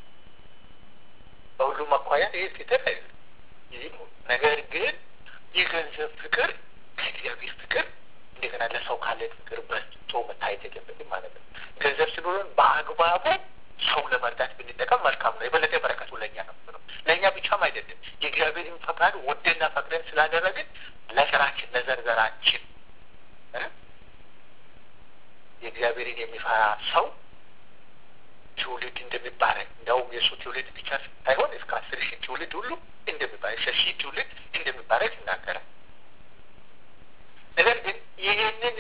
S1: በሁሉም አኳያ ይህ ስህተት አይደለም። ይህ ነገር ግን የገንዘብ ፍቅር ከእግዚአብሔር ፍቅር እንደገና ለሰው ካለን ፍቅር በልጦ መታየት የለበትም ማለት ነው። ገንዘብ ሲኖረን በአግባቡ ሰው ለመርዳት ብንጠቀም መልካም ነው። የበለጠ በረከቱ ለእኛ ነው ነው ለእኛ ብቻም አይደለም። የእግዚአብሔርን ፈቃድ ወደና ፈቅደን ስላደረግን ለዘራችን ለዘርዘራችን የእግዚአብሔርን የሚፈራ ሰው ትውልድ እንደሚባረክ እንደውም የእሱ ትውልድ ብቻ ሳይሆን እስከ አስር ሺህ ትውልድ ሁሉ እንደሚባረክ እስከ ሺህ ትውልድ እንደሚባረክ ይናገራል። ነገር ግን ይህንን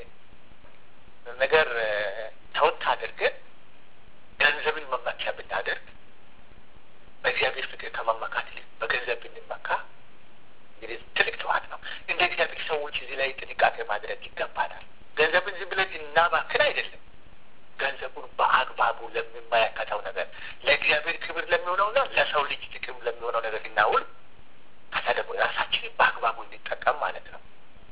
S1: ነገር ተወት አድርገን ገንዘብን መመኪያ ብናደርግ በእግዚአብሔር ፍቅር ከመመካት ይልቅ በገንዘብ ብንመካ እንግዲህ ትልቅ ጥዋት ነው። እንደ እግዚአብሔር ሰዎች እዚህ ላይ ጥንቃቄ ማድረግ ይገባናል። ገንዘብን ዝም ብለን እናባክን አይደለም። ገንዘቡን በአግባቡ ለሚመለከተው ነገር ለእግዚአብሔር ክብር ለሚሆነውና ለሰው ልጅ ጥቅም ለሚሆነው ነገር እናውል። ከዛ ደግሞ ራሳችንን በአግባቡ እንጠቀም ማለት ነው።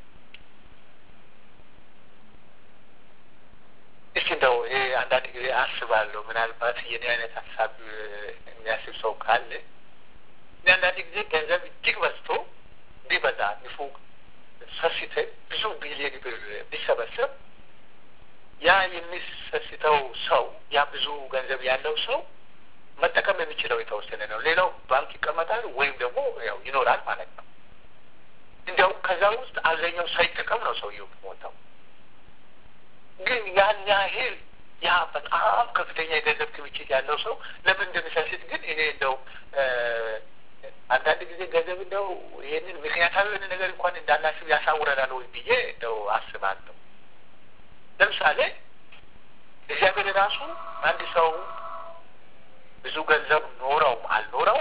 S1: እስኪ እንደው ይሄ አንዳንድ ጊዜ አስባለሁ ምናልባት የኔ አይነት ሀሳብ የሚያስብ ሰው ካለ እኔ አንዳንድ ጊዜ ገንዘብ እጅግ በዝቶ ቢበዛ ንፉግ ሰስተን ብዙ ቢሊዮን ብር ቢሰበሰብ ያ የሚሰስተው ሰው ያ ብዙ ገንዘብ ያለው ሰው መጠቀም የሚችለው የተወሰነ ነው። ሌላው ባንክ ይቀመጣል ወይም ደግሞ ያው ይኖራል ማለት ነው። እንዲያውም ከዛ ውስጥ አብዛኛው ሳይጠቀም ነው ሰውየው ሞተው ግን ያን ያህል ያ በጣም ከፍተኛ የገንዘብ ክምችት ያለው ሰው ለምን እንደሚሰስት ግን እኔ እንደው አንዳንድ ጊዜ ገንዘብ እንደው ይህንን ምክንያታዊ የሆነ ነገር እንኳን እንዳናስብ ያሳውረናል ወይ ብዬ እንደው አስባለሁ። ለምሳሌ እግዚአብሔር ራሱ አንድ ሰው ብዙ ገንዘብ ኖረው አልኖረው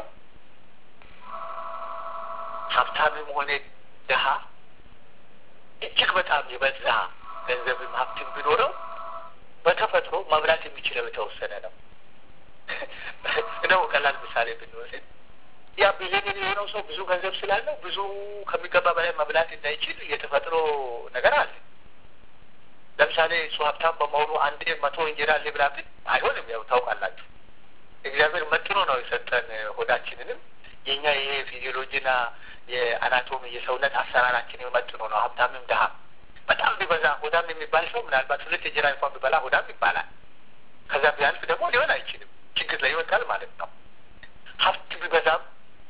S1: ሀብታምም ሆነ ድሀ እጅግ በጣም የበዛ ገንዘብም ሀብትም ቢኖረው በተፈጥሮ መብላት የሚችለው የተወሰነ ነው። እንደው ቀላል ምሳሌ ብንወስድ ያ ቢሊዮኔር የሆነው ሰው ብዙ ገንዘብ ስላለው ብዙ ከሚገባ በላይ መብላት እንዳይችል የተፈጥሮ ነገር አለ። ለምሳሌ እሱ ሀብታም በመሆኑ አንድ መቶ እንጀራ ልብላ ብል አይሆንም። ያው ታውቃላችሁ፣ እግዚአብሔር መጥኖ ነው የሰጠን ሆዳችንንም የእኛ ይሄ ፊዚዮሎጂና የአናቶሚ የሰውነት አሰራራችን መጥኖ ነው። ሀብታምም ድሀ በጣም ቢበዛ ሆዳም የሚባል ሰው ምናልባት ሁለት እንጀራ እንኳን ቢበላ ሆዳም ይባላል። ከዛ ቢያልፍ ደግሞ ሊሆን አይችልም፣ ችግር ላይ ይወጣል ማለት ነው። ሀብት ቢበዛም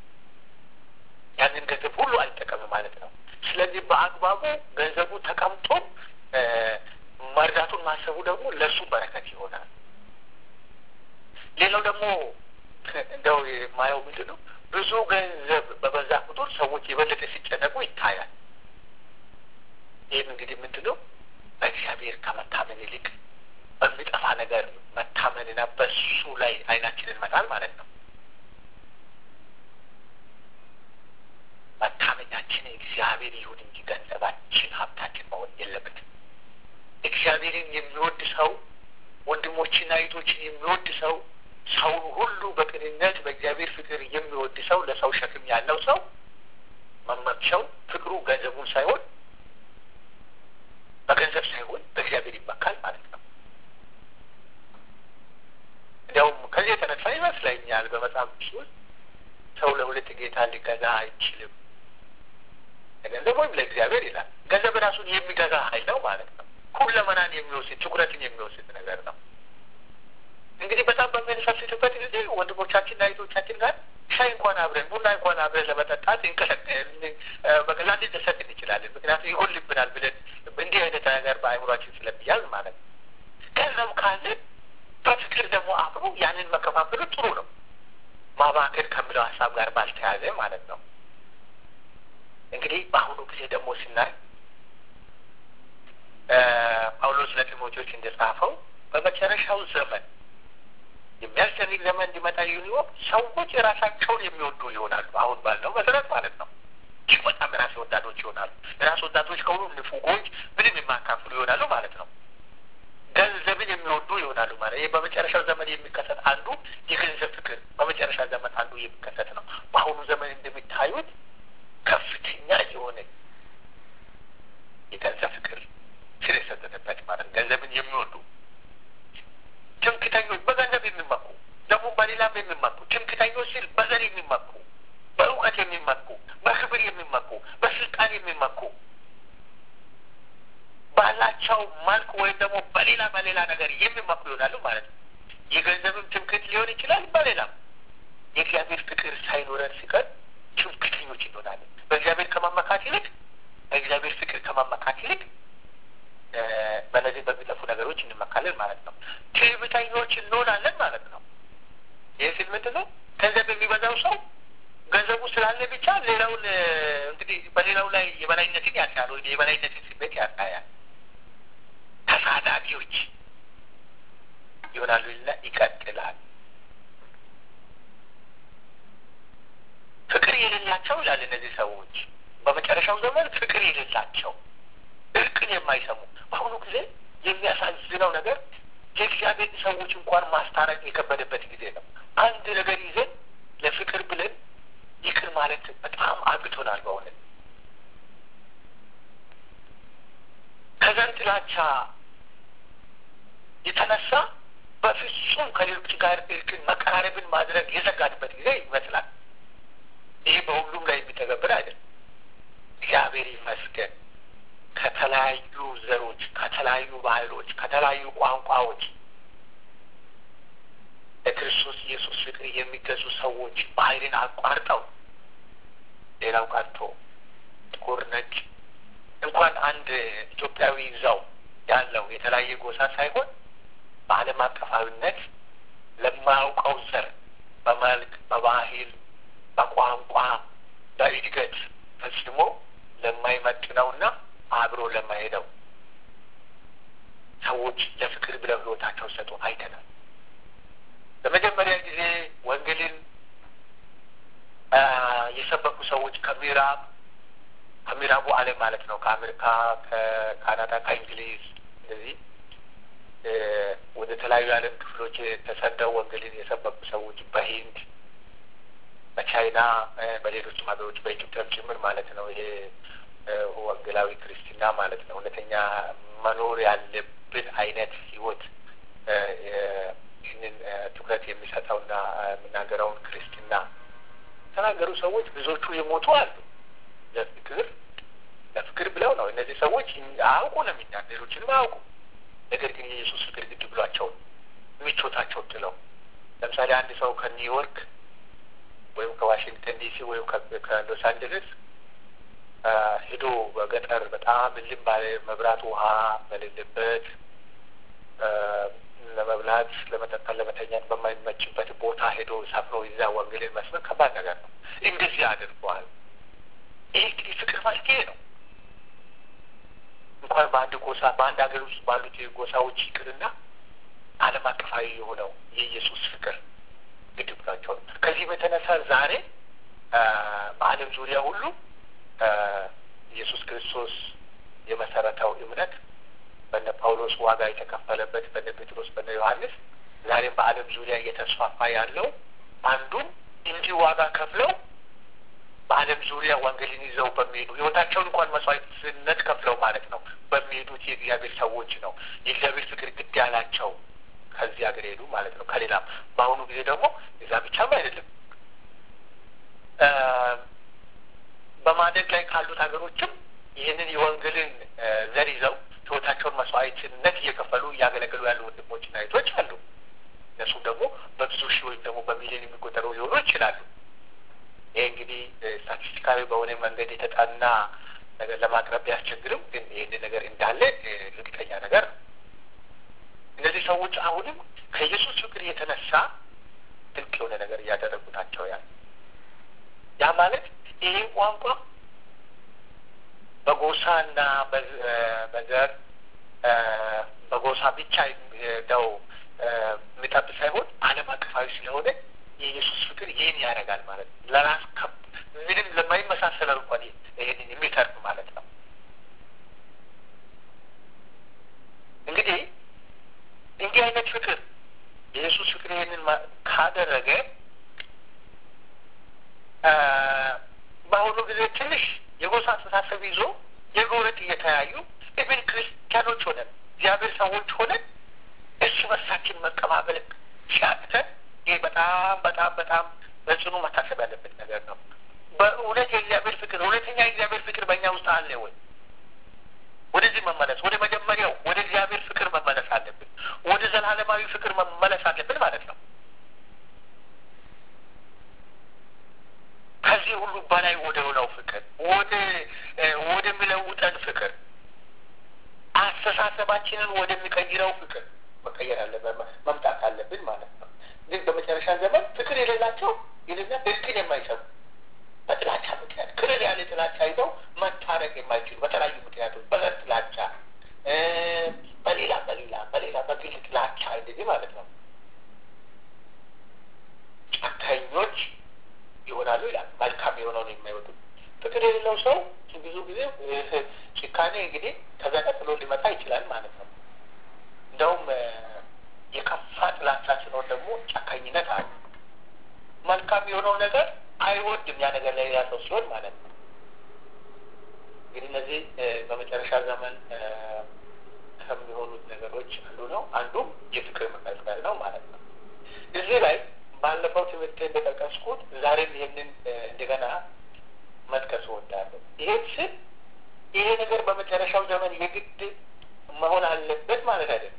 S1: ያንን ገንዘብ ሁሉ አይጠቀምም ማለት ነው። ስለዚህ በአግባቡ ገንዘቡ ተቀምጦ መርዳቱን ማሰቡ ደግሞ ለእሱ በረከት ይሆናል። ሌላው ደግሞ እንደው የማየው ምንድን ነው ብዙ ገንዘብ በበዛ ቁጥር ሰዎች የበለጠ ሲጨነቁ ይታያል። ይህም እንግዲህ ምንድን ነው በእግዚአብሔር ከመታመን ይልቅ በሚጠፋ ነገር መታመንና በሱ ላይ አይናችንን መጣል ማለት ነው። መታመኛችን እግዚአብሔር ይሁን እንጂ ገንዘባችን፣ ሀብታችን መሆን የለበትም። እግዚአብሔርን የሚወድ ሰው ወንድሞችና እህቶችን የሚወድ ሰው ሰውን ሁሉ በቅንነት በእግዚአብሔር ፍቅር የሚወድ ሰው ለሰው ሸክም ያለው ሰው መመክሸው ፍቅሩ ገንዘቡን ሳይሆን በገንዘብ ሳይሆን በእግዚአብሔር ይመካል ማለት ነው። እንዲያውም ከዚህ የተነሳ ይመስለኛል በመጽሐፍ ቅዱስ ውስጥ ሰው ለሁለት ጌታ ሊገዛ አይችልም፣ ለገንዘብ ወይም ለእግዚአብሔር ይላል። ገንዘብ ራሱን የሚገዛ ኃይል ነው ማለት ነው። ሁለመናን የሚወስድ ትኩረትን የሚወስድ ነገር ነው። እንግዲህ በጣም በምንሰስትበት ጊዜ ወንድሞቻችንና እህቶቻችን ጋር ሻይ እንኳን አብረን ቡና እንኳን አብረን ለመጠጣት በቀላል ልንደሰት እንችላለን። ምክንያቱም ይጎልብናል ብለን እንዲህ አይነት ነገር በአእምሯችን ስለሚያዝ ማለት ነው። ገንዘብ ካለን በፍቅር ደግሞ አብሮ ያንን መከፋፈሉ ጥሩ ነው። ማባከን ከሚለው ሀሳብ ጋር ባልተያዘ ማለት ነው። እንግዲህ በአሁኑ ጊዜ ደግሞ ስናይ ጳውሎስ ለጢሞቴዎስ እንደጻፈው በመጨረሻው ዘመን የሚያስጨንቅ ዘመን እንዲመጣ ይሁን ሰዎች የራሳቸውን የሚወዱ ይሆናሉ። አሁን ባለው መሰረት ማለት ነው። እጅግ በጣም ራስ ወዳዶች ይሆናሉ። ራስ ወዳዶች ከሆኑ ንፉጎች፣ ምንም የማካፍሉ ይሆናሉ ማለት ነው። ገንዘብን የሚወዱ ይሆናሉ ማለት ይህ በመጨረሻው ዘመን የሚከሰት አንዱ የገንዘብ ፍቅር በመጨረሻ ዘመን አንዱ የሚከሰት ነው። በአሁኑ ዘመን እንደሚታዩት ከፍተኛ የሆነ የገንዘብ ፍቅር ስር የሰደደበት ማለት ገንዘብን የሚወዱ ትምክተኞች፣ በገንዘብ የሚመኩ ደግሞ በሌላም የሚመኩ ትምክተኞች ሲል በዘር የሚመኩ በእውቀት የሚመኩ በክብር የሚመኩ በስልጣን የሚመኩ ባላቸው መልክ ወይም ደግሞ በሌላ በሌላ ነገር የሚመኩ ይሆናሉ ማለት ነው። የገንዘብም ትምክት ሊሆን ይችላል። በሌላም የእግዚአብሔር ፍቅር ሳይኖረን ሲቀር ትምክተኞች እንሆናለን። በእግዚአብሔር ከመመካት ይልቅ በእግዚአብሔር ፍቅር ከመመካት ይልቅ በነዚህ በሚጠፉ ነገሮች እንመካለን ማለት ነው። ትዕቢተኞች እንሆናለን ማለት ነው። ይህ ሲል ምንድን ነው? ገንዘብ የሚበዛው ሰው ገንዘቡ ስላለ ብቻ ሌላውን እንግዲህ በሌላው ላይ የበላይነትን ያሳያል ወይ የበላይነትን ስሜት ያሳያል። ተሳዳቢዎች ይሆናሉ ይልና ይቀጥላል። ፍቅር የሌላቸው ይላል እነዚህ ሰዎች በመጨረሻው ዘመን ፍቅር የሌላቸው እርቅን የማይሰሙ በአሁኑ ጊዜ የሚያሳዝነው ነገር የእግዚአብሔር ሰዎች እንኳን ማስታረቅ የከበደበት ጊዜ ነው። አንድ ነገር ይዘን ለፍቅር ብለን ይቅር ማለት በጣም አቅቶናል። በእውነት ከዘር ጥላቻ የተነሳ በፍጹም ከሌሎች ጋር እርቅን መቀራረብን ማድረግ የዘጋንበት ጊዜ ይመስላል። ይህ በሁሉም ላይ የሚተገብር አይደለም። እግዚአብሔር ይመስገን ከተለያዩ ዘሮች፣ ከተለያዩ ባህሎች፣ ከተለያዩ ቋንቋዎች ለክርስቶስ ኢየሱስ ፍቅር የሚገዙ ሰዎች ባህልን አቋርጠው ሌላው ቀርቶ ጥቁር፣ ነጭ እንኳን አንድ ኢትዮጵያዊ ይዛው ያለው የተለያየ ጎሳ ሳይሆን በዓለም አቀፋዊነት ለማያውቀው ዘር በመልክ፣ በባህል፣ በቋንቋ፣ በእድገት ፈጽሞ ለማይመጥነውና አብሮ ለማሄደው ሰዎች ለፍቅር ብለው ሕይወታቸው ሰጡ አይተናል። ለመጀመሪያ ጊዜ ወንጌልን የሰበኩ ሰዎች ከምዕራብ ከምዕራቡ ዓለም ማለት ነው ከአሜሪካ፣ ከካናዳ፣ ከእንግሊዝ እንደዚህ ወደ ተለያዩ የዓለም ክፍሎች ተሰደው ወንጌልን የሰበኩ ሰዎች በሂንድ በቻይና በሌሎችም ሀገሮች በኢትዮጵያ ጭምር ማለት ነው። ይሄ ወንጌላዊ ክርስትና ማለት ነው። እውነተኛ መኖር ያለብን አይነት ህይወት ይህንን ትኩረት የሚሰጠውና የሚናገረውን ክርስትና ተናገሩ ሰዎች ብዙዎቹ የሞቱ አሉ። ለፍቅር ለፍቅር ብለው ነው። እነዚህ ሰዎች አያውቁ ነው የሚና ሌሎችንም አያውቁ። ነገር ግን የኢየሱስ ፍቅር ግድ ብሏቸው ምቾታቸው ጥለው ለምሳሌ አንድ ሰው ከኒውዮርክ ወይም ከዋሽንግተን ዲሲ ወይም ከሎስ አንጀለስ ሄዶ በገጠር በጣም እልም ባለ መብራት ውሃ በሌለበት ለመብላት፣ ለመጠጣት፣ ለመተኛት በማይመችበት ቦታ ሄዶ ሰፍሮ ይዛ ወንጌልን መስበክ ከባድ ነገር ነው። እንደዚህ አድርገዋል። ይህ እንግዲህ ፍቅር ማለት ይሄ ነው። እንኳን በአንድ ጎሳ በአንድ ሀገር ውስጥ ባሉት ጎሳዎች ይቅርና ዓለም አቀፋዊ የሆነው የኢየሱስ ፍቅር ግድ ብሏቸው ነው። ከዚህ በተነሳ ዛሬ በዓለም ዙሪያ ሁሉ ኢየሱስ ክርስቶስ የመሰረተው እምነት በነ ጳውሎስ ዋጋ የተከፈለበት በነ ጴጥሮስ በነ ዮሐንስ ዛሬም በዓለም ዙሪያ እየተስፋፋ ያለው አንዱም እንዲህ ዋጋ ከፍለው በዓለም ዙሪያ ወንጌልን ይዘው በሚሄዱ ሕይወታቸውን እንኳን መስዋዕትነት ከፍለው ማለት ነው በሚሄዱት የእግዚአብሔር ሰዎች ነው። የእግዚአብሔር ፍቅር ግድ ያላቸው ከዚህ ሀገር ሄዱ ማለት ነው። ከሌላም በአሁኑ ጊዜ ደግሞ እዛ ብቻም አይደለም በማደግ ላይ ካሉት ሀገሮችም ይህንን የወንጌልን ዘር ይዘው ሕይወታቸውን መስዋዕትነት እየከፈሉ እያገለገሉ ያሉ ወንድሞችና እህቶች አሉ። እነሱም ደግሞ በብዙ ሺህ ወይም ደግሞ በሚሊዮን የሚቆጠሩ ሊሆኑ ይችላሉ። ይህ እንግዲህ ስታቲስቲካዊ በሆነ መንገድ የተጠና ነገር ለማቅረብ ቢያስቸግርም ግን ይህን ነገር እንዳለ እርግጠኛ ነገር ነው። እነዚህ ሰዎች አሁንም ከኢየሱስ ፍቅር የተነሳ ድንቅ የሆነ ነገር እያደረጉ ናቸው። ያ ያ ማለት ይሄ ቋንቋ በጎሳና በዘር በጎሳ ብቻ ነው የሚጠብ ሳይሆን ዓለም አቀፋዊ ስለሆነ የኢየሱስ ፍቅር ይህን ያደርጋል ማለት ነው። ለራስ ምንም ለማይመሳሰለው እንኳን ይህንን የሚተርፍ ማለት ነው። እንግዲህ እንዲህ አይነት ፍቅር የኢየሱስ ፍቅር ይህንን ካደረገ በአሁኑ ጊዜ ትንሽ የጎሳ አስተሳሰብ ይዞ የጎረጥ እየተያዩ ኢብን ክርስቲያኖች ሆነን እግዚአብሔር ሰዎች ሆነን እርስ በርሳችን መቀባበል ሲያቅተን ይህ በጣም በጣም በጣም በጽኑ መታሰብ ያለበት ነገር ነው። በእውነት የእግዚአብሔር ፍቅር እውነተኛ የእግዚአብሔር ፍቅር በእኛ ውስጥ አለ ወይ? ወደዚህ መመለስ ወደ መጀመሪያው ወደ እግዚአብሔር ፍቅር መመለስ አለብን። ወደ ዘላለማዊ ፍቅር መመለስ አለብን ማለት ነው። ከዚህ ሁሉ በላይ ወደ ሆነው ፍቅር ወደ ወደሚለውጠን ፍቅር አስተሳሰባችንን ወደሚቀይረው ፍቅር መቀየር አለብን መምጣት አለብን ማለት ነው። ግን በመጨረሻ ዘመን ፍቅር የሌላቸው ይልና እርቅን የማይሰሙ በጥላቻ ምክንያት ክልል ያለ ጥላቻ ይዘው መታረቅ የማይችሉ በተለያዩ ምክንያቶች በዘር ጥላቻ፣ በሌላ በሌላ በሌላ በግል ጥላቻ እንደዚህ ማለት ነው ጨካኞች ይሆናሉ ይላል። መልካም የሆነውን የማይወዱ ፍቅር የሌለው ሰው ብዙ ጊዜ ጭካኔ እንግዲህ ከዛ ቀጥሎ ሊመጣ ይችላል ማለት ነው። እንደውም የከፋ ጥላቻ ሲኖር ደግሞ ጨካኝነት አለ። መልካም የሆነው ነገር አይወድም ያ ነገር ላይ ሌላ ሰው ሲሆን ማለት ነው። እንግዲህ እነዚህ በመጨረሻ ዘመን ከሚሆኑት ነገሮች አንዱ ነው። አንዱም የፍቅር መቀዝቀዝ ነው ማለት ነው። እዚህ ላይ ባለፈው ትምህርት እንደጠቀስኩት ዛሬም ይህንን እንደገና መጥቀስ እወዳለሁ። ይሄን ስል ይሄ ነገር በመጨረሻው ዘመን የግድ መሆን አለበት ማለት አይደለም።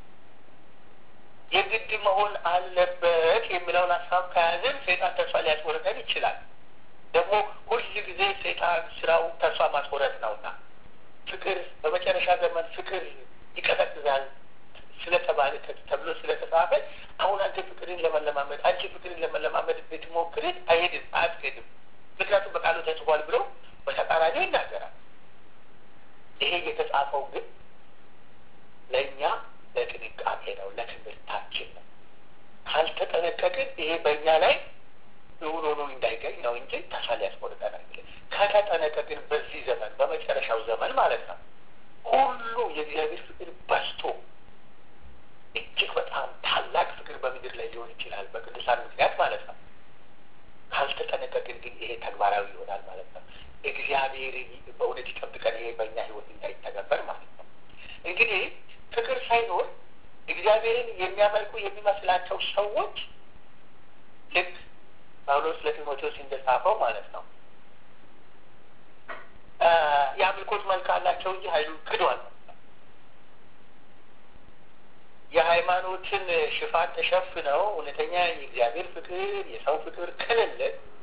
S1: የግድ መሆን አለበት የሚለውን ሀሳብ ከያዝን ሰይጣን ተስፋ ሊያስቆርጠን ይችላል። ደግሞ ሁል ጊዜ ሰይጣን ስራው ተስፋ ማስቆረጥ ነውና ፍቅር በመጨረሻ ዘመን ፍቅር ይቀዘቅዛል ስለተባለ ተብሎ ስለተጻፈ አሁን አንተ ፍቅርን ለመለማመድ አንቺ ፍቅርን ለመለማመድ ብትሞክርን አይሄድም፣ አያስኬድም። ምክንያቱም በቃሉ ተጽፏል ብሎ በተቃራኒው ይናገራል። ይሄ የተጻፈው ግን ለእኛ ለጥንቃቄ ነው፣ ለትምህርታችን ነው። ካልተጠነቀቅን ይሄ በእኛ ላይ እውን ሆኖ እንዳይገኝ ነው እንጂ ተስፋ ሊያስቆርጠን አይችልም። ከተጠነቀቅን በዚህ ዘመን በመጨረሻው ዘመን ማለት ነው ሁሉ የእግዚአብሔር ፍቅር በዝቶ እጅግ በጣም ታላቅ ፍቅር በምድር ላይ ሊሆን ይችላል፣ በቅዱሳን ምክንያት ማለት ነው። ተግባራዊ ይሆናል ማለት ነው። እግዚአብሔር በእውነት ይጠብቀን፣ ይሄ በእኛ ህይወት እንዳይተገበር ማለት ነው። እንግዲህ ፍቅር ሳይኖር እግዚአብሔርን የሚያመልኩ የሚመስላቸው ሰዎች ልክ ጳውሎስ ለጢሞቴዎስ እንደጻፈው ማለት ነው የአምልኮት መልክ አላቸው እንጂ ኃይሉን ክዷል። የሃይማኖትን ሽፋን ተሸፍነው እውነተኛ የእግዚአብሔር ፍቅር የሰው ፍቅር ከሌለ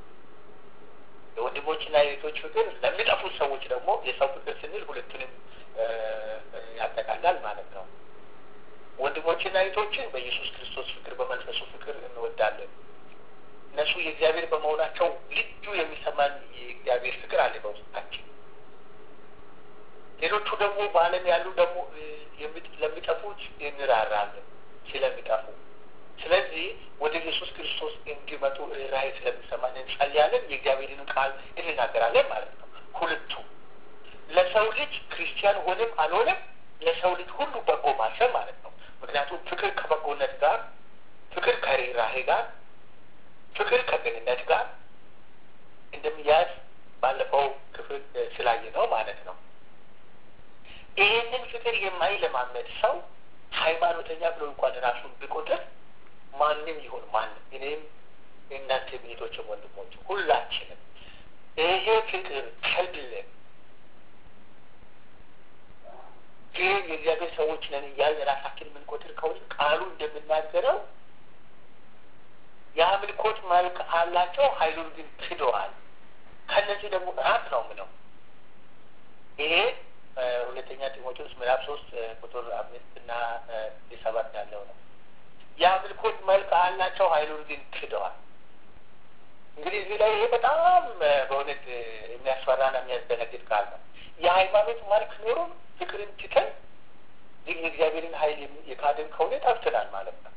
S1: የወንድሞችና የቤቶች ፍቅር ለሚጠፉት ሰዎች ደግሞ የሰው ፍቅር ስንል ሁለቱንም ያጠቃላል ማለት ነው። ወንድሞችና እህቶችን በኢየሱስ ክርስቶስ ፍቅር በመንፈሱ ፍቅር እንወዳለን። እነሱ የእግዚአብሔር በመሆናቸው ልዩ የሚሰማን የእግዚአብሔር ፍቅር አለ በውስጣችን። ሌሎቹ ደግሞ በዓለም ያሉ ደግሞ ለሚጠፉት እንራራለን ስለሚጠፉ። ስለዚህ ወደ ኢየሱስ ክርስቶስ እንዲመጡ ራእይ ስለሚሰማን እንጸልያለን፣ የእግዚአብሔርን ቃል እንናገራለን ማለት ነው። ሁለቱ ለሰው ልጅ ክርስቲያን ሆንም አልሆነም ለሰው ልጅ ሁሉ በጎ ማሰብ ማለት ነው። ምክንያቱም ፍቅር ከበጎነት ጋር፣ ፍቅር ከርኅራኄ ጋር፣ ፍቅር ከቅንነት ጋር እንደሚያዝ ባለፈው ክፍል ስላየ ነው ማለት ነው። ይህንን ፍቅር የማይለማመድ ሰው ሃይማኖተኛ ብሎ እንኳን ራሱን ቢቆጥር ማንም ይሁን ማንም እኔም የእናንተ ቤቶችም ወንድሞች ሁላችንም ይሄ ፍቅር ከሌለን ግን የእግዚአብሔር ሰዎች ነን እያልን ራሳችን የምንቆጥር ከሆነ ቃሉ እንደምናገረው የአምልኮት መልክ አላቸው፣ ኃይሉን ግን ክደዋል። ከነዚህ ደግሞ ራቅ ነው ምለው ይሄ ሁለተኛ ጢሞቴዎስ ምዕራፍ ሶስት ቁጥር አምስት እና ሰባት ያለው ነው። የአምልኮት መልክ አላቸው ኃይሉን ግን ክደዋል። እንግዲህ እዚህ ላይ ይሄ በጣም በእውነት የሚያስፈራና የሚያስደነግጥ ቃል ነው። የሃይማኖት መልክ ኖሮም ፍቅርን ትተን ግን የእግዚአብሔርን ኃይል የካድን ከሆነ ጠፍተናል ማለት ነው።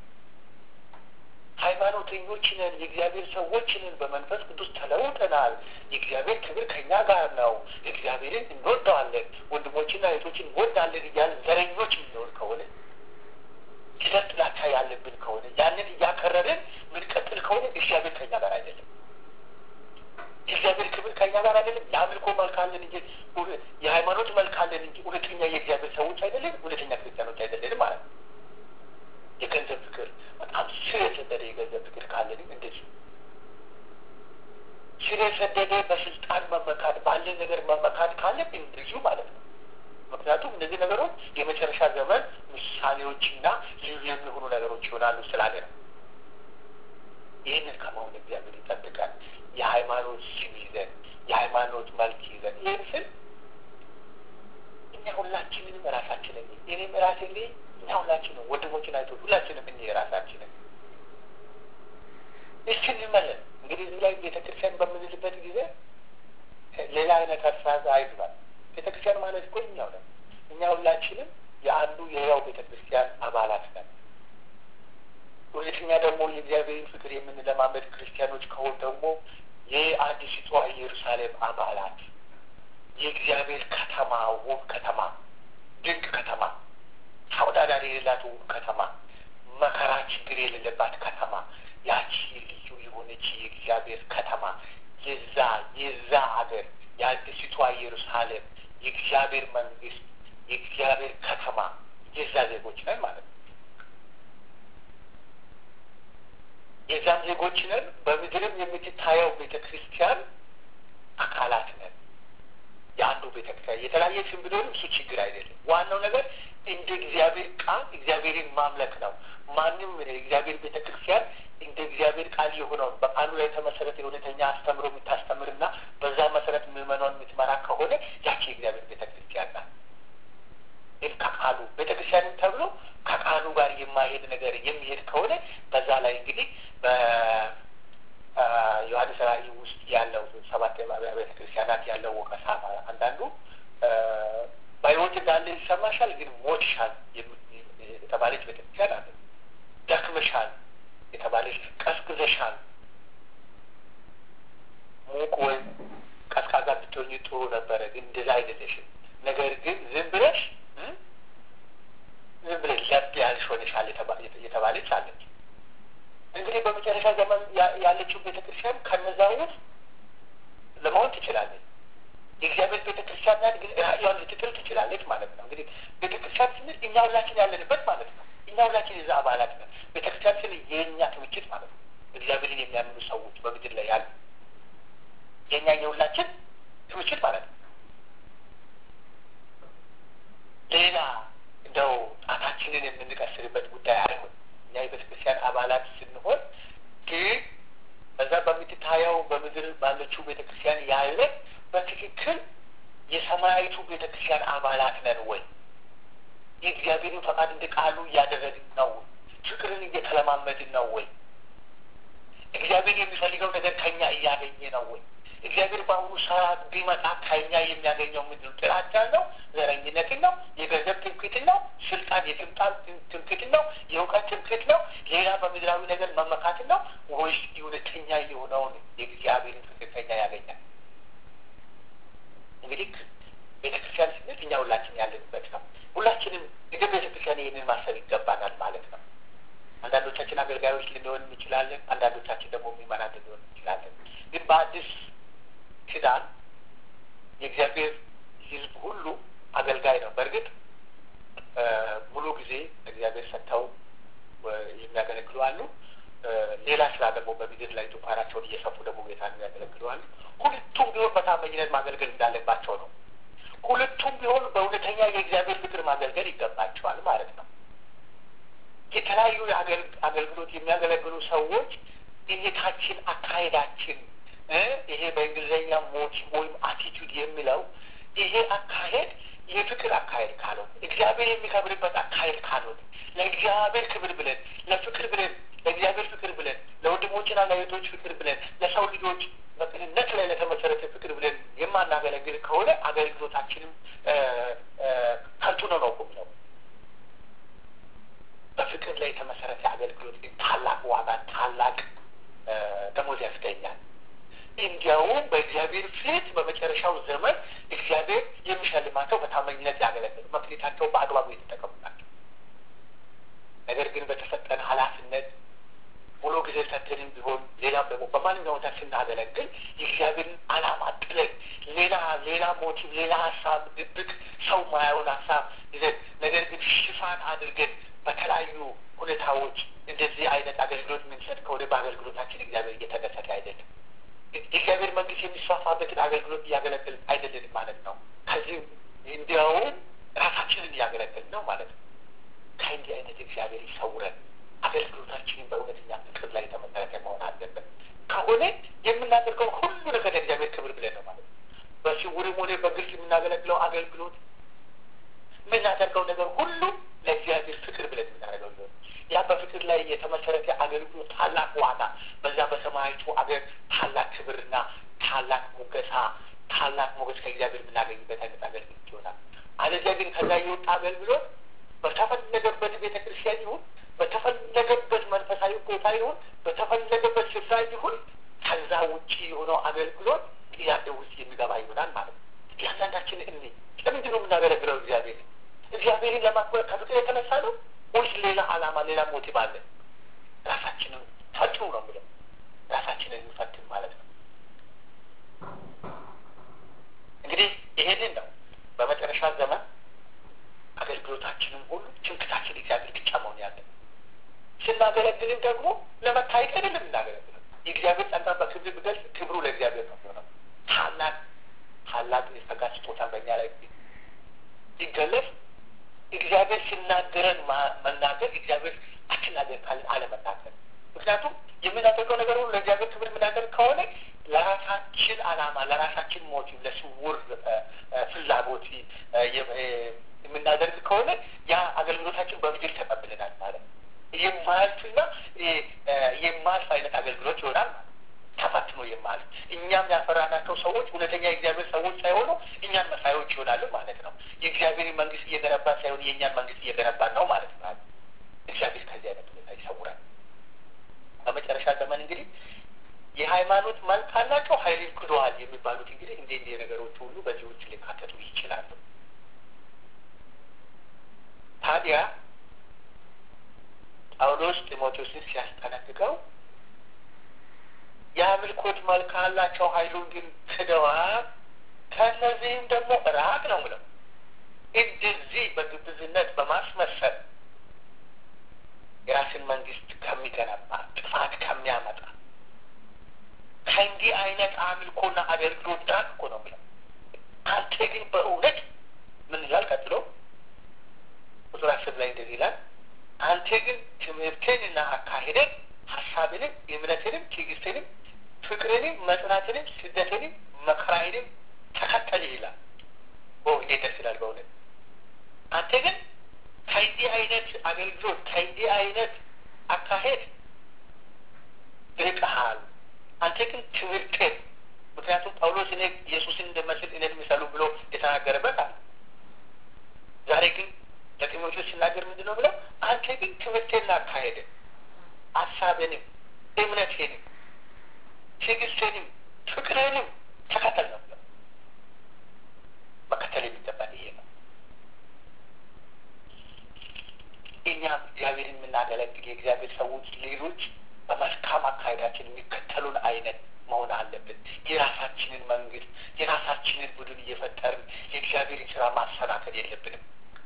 S1: ሃይማኖተኞች ነን፣ የእግዚአብሔር ሰዎች ነን፣ በመንፈስ ቅዱስ ተለውጠናል፣ የእግዚአብሔር ክብር ከእኛ ጋር ነው፣ እግዚአብሔርን እንወደዋለን፣ ወንድሞችና እህቶችን እንወዳለን እያልን ዘረኞች የምንሆን ከሆነ ስለ ጥላቻ ያለብን ከሆነ ያንን እያከረርን ምንቀጥል ከሆነ እግዚአብሔር ከእኛ ጋር አይደለም። የእግዚአብሔር ክብር ከእኛ ጋር አይደለም። የአምልኮ መልክ አለን እንጂ የሃይማኖት መልክ አለን እንጂ እውነተኛ የእግዚአብሔር ሰዎች አይደለን፣ እውነተኛ ክርስቲያኖች አይደለንም ማለት ነው። የገንዘብ ፍቅር በጣም ስር የሰደደ የገንዘብ ፍቅር ካለንም እንደዚህ ስር የሰደደ በስልጣን መመካት ባለ ነገር መመካት ካለን እንደዚሁ ማለት ነው። ምክንያቱም እነዚህ ነገሮች የመጨረሻ ዘመን ምሳሌዎችና ልዩ የሚሆኑ ነገሮች ይሆናሉ ስላለ ነው። ይህንን ከመሆን እግዚአብሔር ይጠብቃል። የሃይማኖት ስም ይዘን የሃይማኖት መልክ ይዘን ይህን ስል እኛ ሁላችንንም ራሳችንን እኔም ራሴ እንግዲህ እኛ ሁላችንም ወንድሞችን አይቶ ሁላችንም እኔ ራሳችንን እስኪ እንመለን። እንግዲህ እዚህ ላይ ቤተክርስቲያን በምንልበት ጊዜ ሌላ አይነት አሳዛ አይግባል። ቤተክርስቲያን ማለት እኮ እኛው ነን። እኛ ሁላችንም የአንዱ የያው ቤተክርስቲያን አባላት ነን። ሁለተኛ ደግሞ የእግዚአብሔርን ፍቅር የምንለማመድ ክርስቲያኖች ከሆን ደግሞ የአዲሲቷ ኢየሩሳሌም አባላት የእግዚአብሔር ከተማ ውብ ከተማ ድንቅ ከተማ ተወዳዳሪ የሌላት ውብ ከተማ መከራ ችግር የሌለባት ከተማ ያቺ ልዩ የሆነች የእግዚአብሔር ከተማ የዛ የዛ ሀገር የአዲሲቷ ኢየሩሳሌም የእግዚአብሔር መንግስት የእግዚአብሔር ከተማ የዛ ዜጎች ነን ማለት ነው። የዛም ዜጎች ነን። በምድርም የምትታየው ቤተ ክርስቲያን አካላት ነን። የአንዱ ቤተ ክርስቲያን የተለያየ ስም ቢኖርም እሱ ችግር አይደለም። ዋናው ነገር እንደ እግዚአብሔር ቃል እግዚአብሔርን ማምለክ ነው። ማንም የእግዚአብሔር ቤተ ክርስቲያን እንደ እግዚአብሔር ቃል የሆነውን በቃሉ ላይ የተመሰረተ የእውነተኛ አስተምሮ የምታስተምርና በዛ መሰረት ምዕመኗን የምትመራ ከሆነ ያቺ የእግዚአብሔር ቤተ ክርስቲያን ናት። ግን ከቃሉ ቤተ ክርስቲያንም ተብሎ ከቃሉ ጋር የማይሄድ ነገር የሚሄድ ከሆነ በዛ ላይ እንግዲህ በዮሐንስ ራእይ ውስጥ ያለው ሰባት ቤተ ክርስቲያናት ያለው ወቀሳ አንዳንዱ በሕይወት እንዳለ ይሰማሻል፣ ግን ሞትሻል የተባለች ቤተክርስቲያን አለ። ደክመሻል የተባለች ቀዝቅዘሻል። ሙቅ ወይም ቀዝቃዛ ብትሆኝ ጥሩ ነበረ፣ ግን እንደዛ አይደለሽም። ነገር ግን ዝም ብለሽ ዝም ብለሽ ለብ ያልሽ ሆነሻል የተባለች አለች። እንግዲህ በመጨረሻ ዘመን ያለችው ቤተክርስቲያን ከነዛ ውስጥ ለመሆን ትችላለች። የእግዚአብሔር ቤተ ክርስቲያን ናት፣ ግን ራእያዋን ልትጥል ትችላለች ማለት ነው። እንግዲህ ቤተ ክርስቲያን ስንል እኛ ሁላችን ያለንበት ማለት ነው። እኛ ሁላችን የዛ አባላት ነን። ቤተ ክርስቲያን ስንል የእኛ ክምችት ማለት ነው። እግዚአብሔርን የሚያምኑ ሰዎች በምድር ላይ ያሉ የእኛ የሁላችን ክምችት ማለት ነው። ሌላ እንደው ጣታችንን የምንቀስርበት ጉዳይ አይሆን። እኛ የቤተ ክርስቲያን አባላት ስንሆን ግን በዛ በምትታየው በምድር ባለችው ቤተ ክርስቲያን ያለ በትክክል የሰማያዊቱ ቤተ ክርስቲያን አባላት ነን ወይ? የእግዚአብሔርን ፈቃድ እንደ ቃሉ እያደረግን ነው? ፍቅርን እየተለማመድን ነው ወይ? እግዚአብሔር የሚፈልገው ነገር ከኛ እያገኘ ነው ወይ? እግዚአብሔር በአሁኑ ሰዓት ቢመጣ ከኛ የሚያገኘው ምንድን ነው? ጥላቻን ነው? ዘረኝነትን ነው? የገንዘብ ትምክህትን ነው? ስልጣን የስልጣን ትምክህትን ነው? የእውቀት ትምክህት ነው? ሌላ በምድራዊ ነገር መመካትን ነው? ወይስ እውነተኛ የሆነውን የእግዚአብሔርን ፍቅር ከኛ ያገኛል? እንግዲህ ቤተ ክርስቲያን ስንል እኛ ሁላችን ያለንበት ነው። ሁላችንም እንደ ቤተ ክርስቲያን ይህንን ማሰብ ይገባናል ማለት ነው። አንዳንዶቻችን አገልጋዮች ልንሆን እንችላለን። አንዳንዶቻችን ደግሞ የሚመናን ልንሆን እንችላለን። ግን በአዲስ ኪዳን የእግዚአብሔር ሕዝብ ሁሉ አገልጋይ ነው። በእርግጥ ሙሉ ጊዜ እግዚአብሔር ሰጥተው የሚያገለግሉ አሉ። ሌላ ስራ ደግሞ በምድር ላይ ዙፋናቸውን እየሰፉ ደግሞ ጌታ የሚያገለግሉ አሉ። ሁለቱም ቢሆን በታማኝነት ማገልገል እንዳለባቸው ነው። ሁለቱም ቢሆን በእውነተኛ የእግዚአብሔር ፍቅር ማገልገል ይገባቸዋል ማለት ነው። የተለያዩ አገልግሎት የሚያገለግሉ ሰዎች እይታችን፣ አካሄዳችን ይሄ በእንግሊዝኛ ሞቲቭ ወይም አቲቱድ የሚለው ይሄ አካሄድ የፍቅር አካሄድ ካልሆነ እግዚአብሔር የሚከብርበት አካሄድ ካልሆነ ለእግዚአብሔር ክብር ብለን ለፍቅር ብለን ለእግዚአብሔር ፍቅር ብለን ለወንድሞችና ለእህቶች ፍቅር ብለን ለሰው ልጆች በቅንነት ላይ ለተመሰረተ ፍቅር ብለን የማናገለግል ከሆነ አገልግሎታችንም ከንቱ ነው ነው ቁም ነው። በፍቅር ላይ የተመሰረተ አገልግሎት ግን ታላቅ ዋጋ ታላቅ ደሞዝ ያስገኛል። እንዲያውም በእግዚአብሔር ፊት በመጨረሻው ዘመን እግዚአብሔር የሚሸልማቸው በታማኝነት ያገለግሉ መክሊታቸው በአግባቡ የተጠቀሙ ናቸው። ነገር ግን በተሰጠን ኃላፊነት ሙሉ ጊዜ ሰጥተንም ቢሆን ሌላም ደግሞ በማንኛውም ቦታ ስናገለግል የእግዚአብሔርን ዓላማ ጥለን ሌላ ሌላ ሞቲቭ ሌላ ሀሳብ ድብቅ ሰው ማያውን ሀሳብ ይዘን ነገር ግን ሽፋን አድርገን በተለያዩ ሁኔታዎች እንደዚህ አይነት አገልግሎት የምንሰጥ ከሆነ በአገልግሎታችን እግዚአብሔር እየተደሰተ አይደለም። የእግዚአብሔር መንግስት የሚስፋፋበትን አገልግሎት እያገለገልን አይደለንም ማለት ነው። ከዚህ እንዲያውም ራሳችንን እያገለገልን ነው ማለት ነው። ከእንዲህ አይነት እግዚአብሔር ይሰውረን። አገልግሎታችንን በእውነተኛ ፍቅር ላይ የተመሰረተ መሆን አለበት። ከሆነ የምናደርገው ሁሉ ነገር ለእግዚአብሔር ክብር ብለን ነው ማለት ነው። በስውርም ሆነ በግልጽ የምናገለግለው አገልግሎት የምናደርገው ነገር ሁሉ ለእግዚአብሔር ፍቅር ብለን የምናደርገው ሊሆን ያ በፍቅር ላይ የተመሰረተ አገልግሎት ታላቅ ዋጋ በዛ በሰማያዊቱ አገር ታላቅ ክብርና ታላቅ ሙገሳ ታላቅ ሞገስ ከእግዚአብሔር የምናገኝበት አይነት አገልግሎት ይሆናል። አለዚያ ግን ከዛ የወጣ አገልግሎት በተፈለገበት ቤተ ክርስቲያን ይሁን በተፈለገበት መንፈሳዊ ቦታ ይሁን በተፈለገበት ስፍራ ይሁን ከዛ ውጭ የሆነው አገልግሎት ጥያቄ ውስጥ የሚገባ ይሆናል ማለት ነው። እያንዳንዳችን እኔ ለምንድን ነው የምናገለግለው? እግዚአብሔር እግዚአብሔርን ለማክበር ከፍቅር የተነሳ ነው ወይስ ሌላ ዓላማ ሌላ ሞቲቭ አለ? ራሳችንን ፈትኑ ነው የሚለው ራሳችንን እንፈትን ማለት ነው። እንግዲህ ይሄንን ነው በመጨረሻ ዘመን አገልግሎታችንን ሁሉ ትምክታችን እግዚአብሔር ብቻ መሆን ያለን ስናገለግልን ደግሞ ለመታየት አይደለም እናገለግለው የእግዚአብሔር ጸጋ በክብር ብገልጽ ክብሩ ለእግዚአብሔር ነው የሚሆነው። ታላቅ ታላቅ የጸጋ ስጦታ በእኛ ላይ ሲገለጽ እግዚአብሔር ሲናገረን መናገር እግዚአብሔር አትናገር ካለን አለመናገር። ምክንያቱም የምናደርገው ነገር ሁሉ ለእግዚአብሔር ክብር የምናደርግ ከሆነ ለራሳችን ዓላማ ለራሳችን ሞቲቭ ለስውር ፍላጎት የምናደርግ ከሆነ ያ አገልግሎታችን በምድር ተቀብለናል ማለት ነው። የማያልፍና የማያልፍ አይነት አገልግሎት ይሆናል ማለት ተፈትኖ የማያልፍ እኛም ያፈራናቸው ሰዎች እውነተኛ የእግዚአብሔር ሰዎች ሳይሆኑ እኛን መሳዮች ይሆናሉ ማለት ነው። የእግዚአብሔር መንግስት እየገነባ ሳይሆን የእኛን መንግስት እየገነባ ነው ማለት ነው። እግዚአብሔር ከዚህ አይነት ሁኔታ ይሰውራል። በመጨረሻ ዘመን እንግዲህ የሃይማኖት መልክ አላቸው ኃይልን ክደዋል የሚባሉት እንግዲህ እንደ እንዲህ ነገሮች ሁሉ በዚህ ውጭ ሊካተቱ ይችላሉ። ታዲያ ጳውሎስ ጢሞቴዎስን ሲያስጠነቅቀው የአምልኮት መልክ አላቸው፣ ኃይሉን ግን ክደዋል። ከእነዚህም ደግሞ ራቅ ነው ብለው እንደዚህ በግብዝነት በማስመሰል የራስን መንግስት ከሚገነባ ጥፋት ከሚያመጣ ከእንዲህ አይነት አምልኮና አገልግሎት ራቅ እኮ ነው ብለው አንተ ግን በእውነት ምን ይላል ቀጥሎ ቁጥር አስር ላይ እንደዚህ ይላል አንተ ግን ትምህርትንና አካሄደን ሀሳብንም እምነትንም ትዕግስትንም ፍቅርንም መጽናትንም ስደትንም መከራዬንም ተከተል ይላል። እንዴት ደስ ይላል በእውነት አንተ ግን ከእንዲህ አይነት አገልግሎት ከእንዲህ አይነት አካሄድ ርቀሃል። አንተ ግን ትምህርትን ምክንያቱም ጳውሎስ እኔ ኢየሱስን እንደመስል እኔን ምሰሉ ብሎ የተናገረበት አለ። ዛሬ ግን ለጢሞቴዎስ ሲናገር ምንድን ነው ብለው አንተ ግን ትምህርቴን አካሄድን ሀሳብንም እምነቴንም ትዕግስትንም ፍቅርንም ተከተል ነው ብለው መከተል የሚገባን ይሄ ነው። እኛም እግዚአብሔርን የምናገለግል የእግዚአብሔር ሰዎች ሌሎች በመልካም አካሄዳችን የሚከተሉን አይነት መሆን አለብን። የራሳችንን መንግስት የራሳችንን ቡድን እየፈጠርን የእግዚአብሔርን ስራ ማሰናከል የለብንም።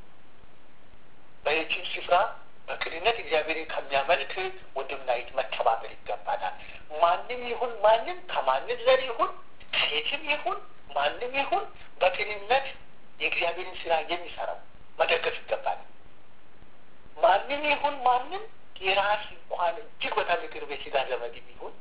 S1: በየትም ስፍራ በቅንነት እግዚአብሔርን ከሚያመልክ ወንድምና እህት መተባበር ይገባናል። ማንም ይሁን ማንም ከማንም ዘር ይሁን ከየትም ይሁን ማንም ይሁን በቅንነት የእግዚአብሔርን ስራ የሚሰራው መደገፍ ይገባናል። ማንም ይሁን ማንም የራስ እንኳን እጅግ በጣም የቅርብ የስጋ ዘመድ ይሁን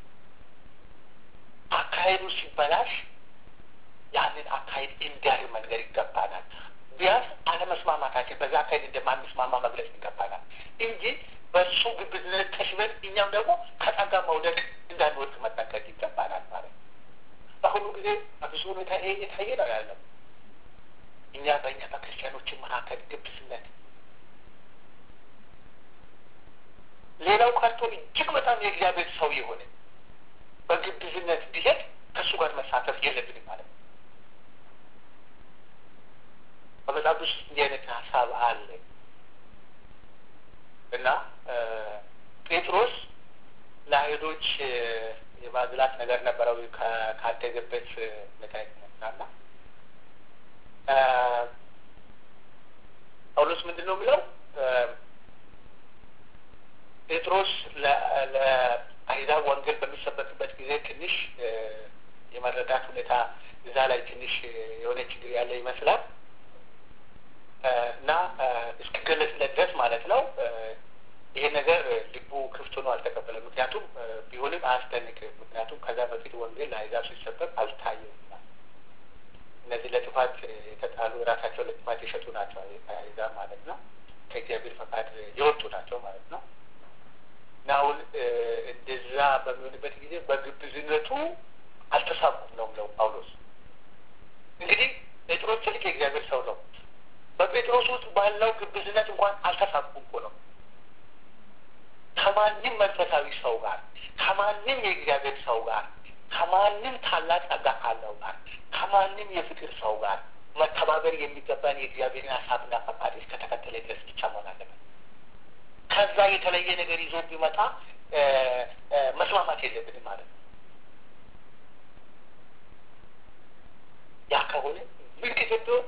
S1: አካሄዱ ሲበላሽ ያንን አካሄድ እንዲያርም መንገድ ይገባናል። ቢያንስ አለመስማማታችን በዛ አካሄድ እንደማንስማማ መግለጽ ይገባናል እንጂ በእሱ ግብዝነት ተሽበን እኛም ደግሞ ከጸጋ መውደቅ እንዳንወድቅ መጠንቀቅ ይገባናል ማለት ነው። በአሁኑ ጊዜ በብዙ ሁኔታ ይሄ እየታየ ነው ያለው። እኛ በእኛ በክርስቲያኖችን መካከል ግብዝነት ሌላው ቀርቶ እጅግ በጣም የእግዚአብሔር ሰው የሆነ በግብዝነት ቢሄድ ከእሱ ጋር መሳተፍ የለብንም ማለት ነው። በመጽሐፍ ውስጥ እንዲህ አይነት ሀሳብ አለ እና ጴጥሮስ ለአይሁዶች የማዝላት ነገር ነበረው ካደገበት ሁኔታ የተነሳና ጳውሎስ ምንድን ነው የሚለው ጴጥሮስ ለአሕዛብ ወንጌል በሚሰበክበት ጊዜ ትንሽ የመረዳት ሁኔታ እዛ ላይ ትንሽ የሆነ ችግር ያለ ይመስላል እና እስኪገለጽለት ድረስ ማለት ነው። ይሄ ነገር ልቡ ክፍት ሆኖ አልተቀበለም። ምክንያቱም ቢሆንም አያስደንቅም። ምክንያቱም ከዛ በፊት ወንጌል ለአሕዛብ ሲሰበክ አልታየም። እነዚህ ለጥፋት የተጣሉ ራሳቸው ለጥፋት የሸጡ ናቸው አሕዛብ ማለት ነው። ከእግዚአብሔር ፈቃድ የወጡ ናቸው ማለት ነው። እና አሁን እንደዛ በሚሆንበት ጊዜ በግብዝነቱ አልተሳኩም ነው ብለው ጳውሎስ እንግዲህ ጴጥሮስ ትልቅ የእግዚአብሔር ሰው ነው። በጴጥሮስ ውስጥ ባለው ግብዝነት እንኳን አልተሳኩም እኮ ነው። ከማንም መንፈሳዊ ሰው ጋር፣ ከማንም የእግዚአብሔር ሰው ጋር፣ ከማንም ታላቅ ጸጋ ካለው ጋር፣ ከማንም የፍቅር ሰው ጋር መተባበር የሚገባን የእግዚአብሔርን ሀሳብና ፈቃድ እስከተከተለ ድረስ ብቻ መሆን አለበት። ከዛ የተለየ ነገር ይዞ ቢመጣ መስማማት የለብንም ማለት ነው። ያ ከሆነ ምልክት ቢሆን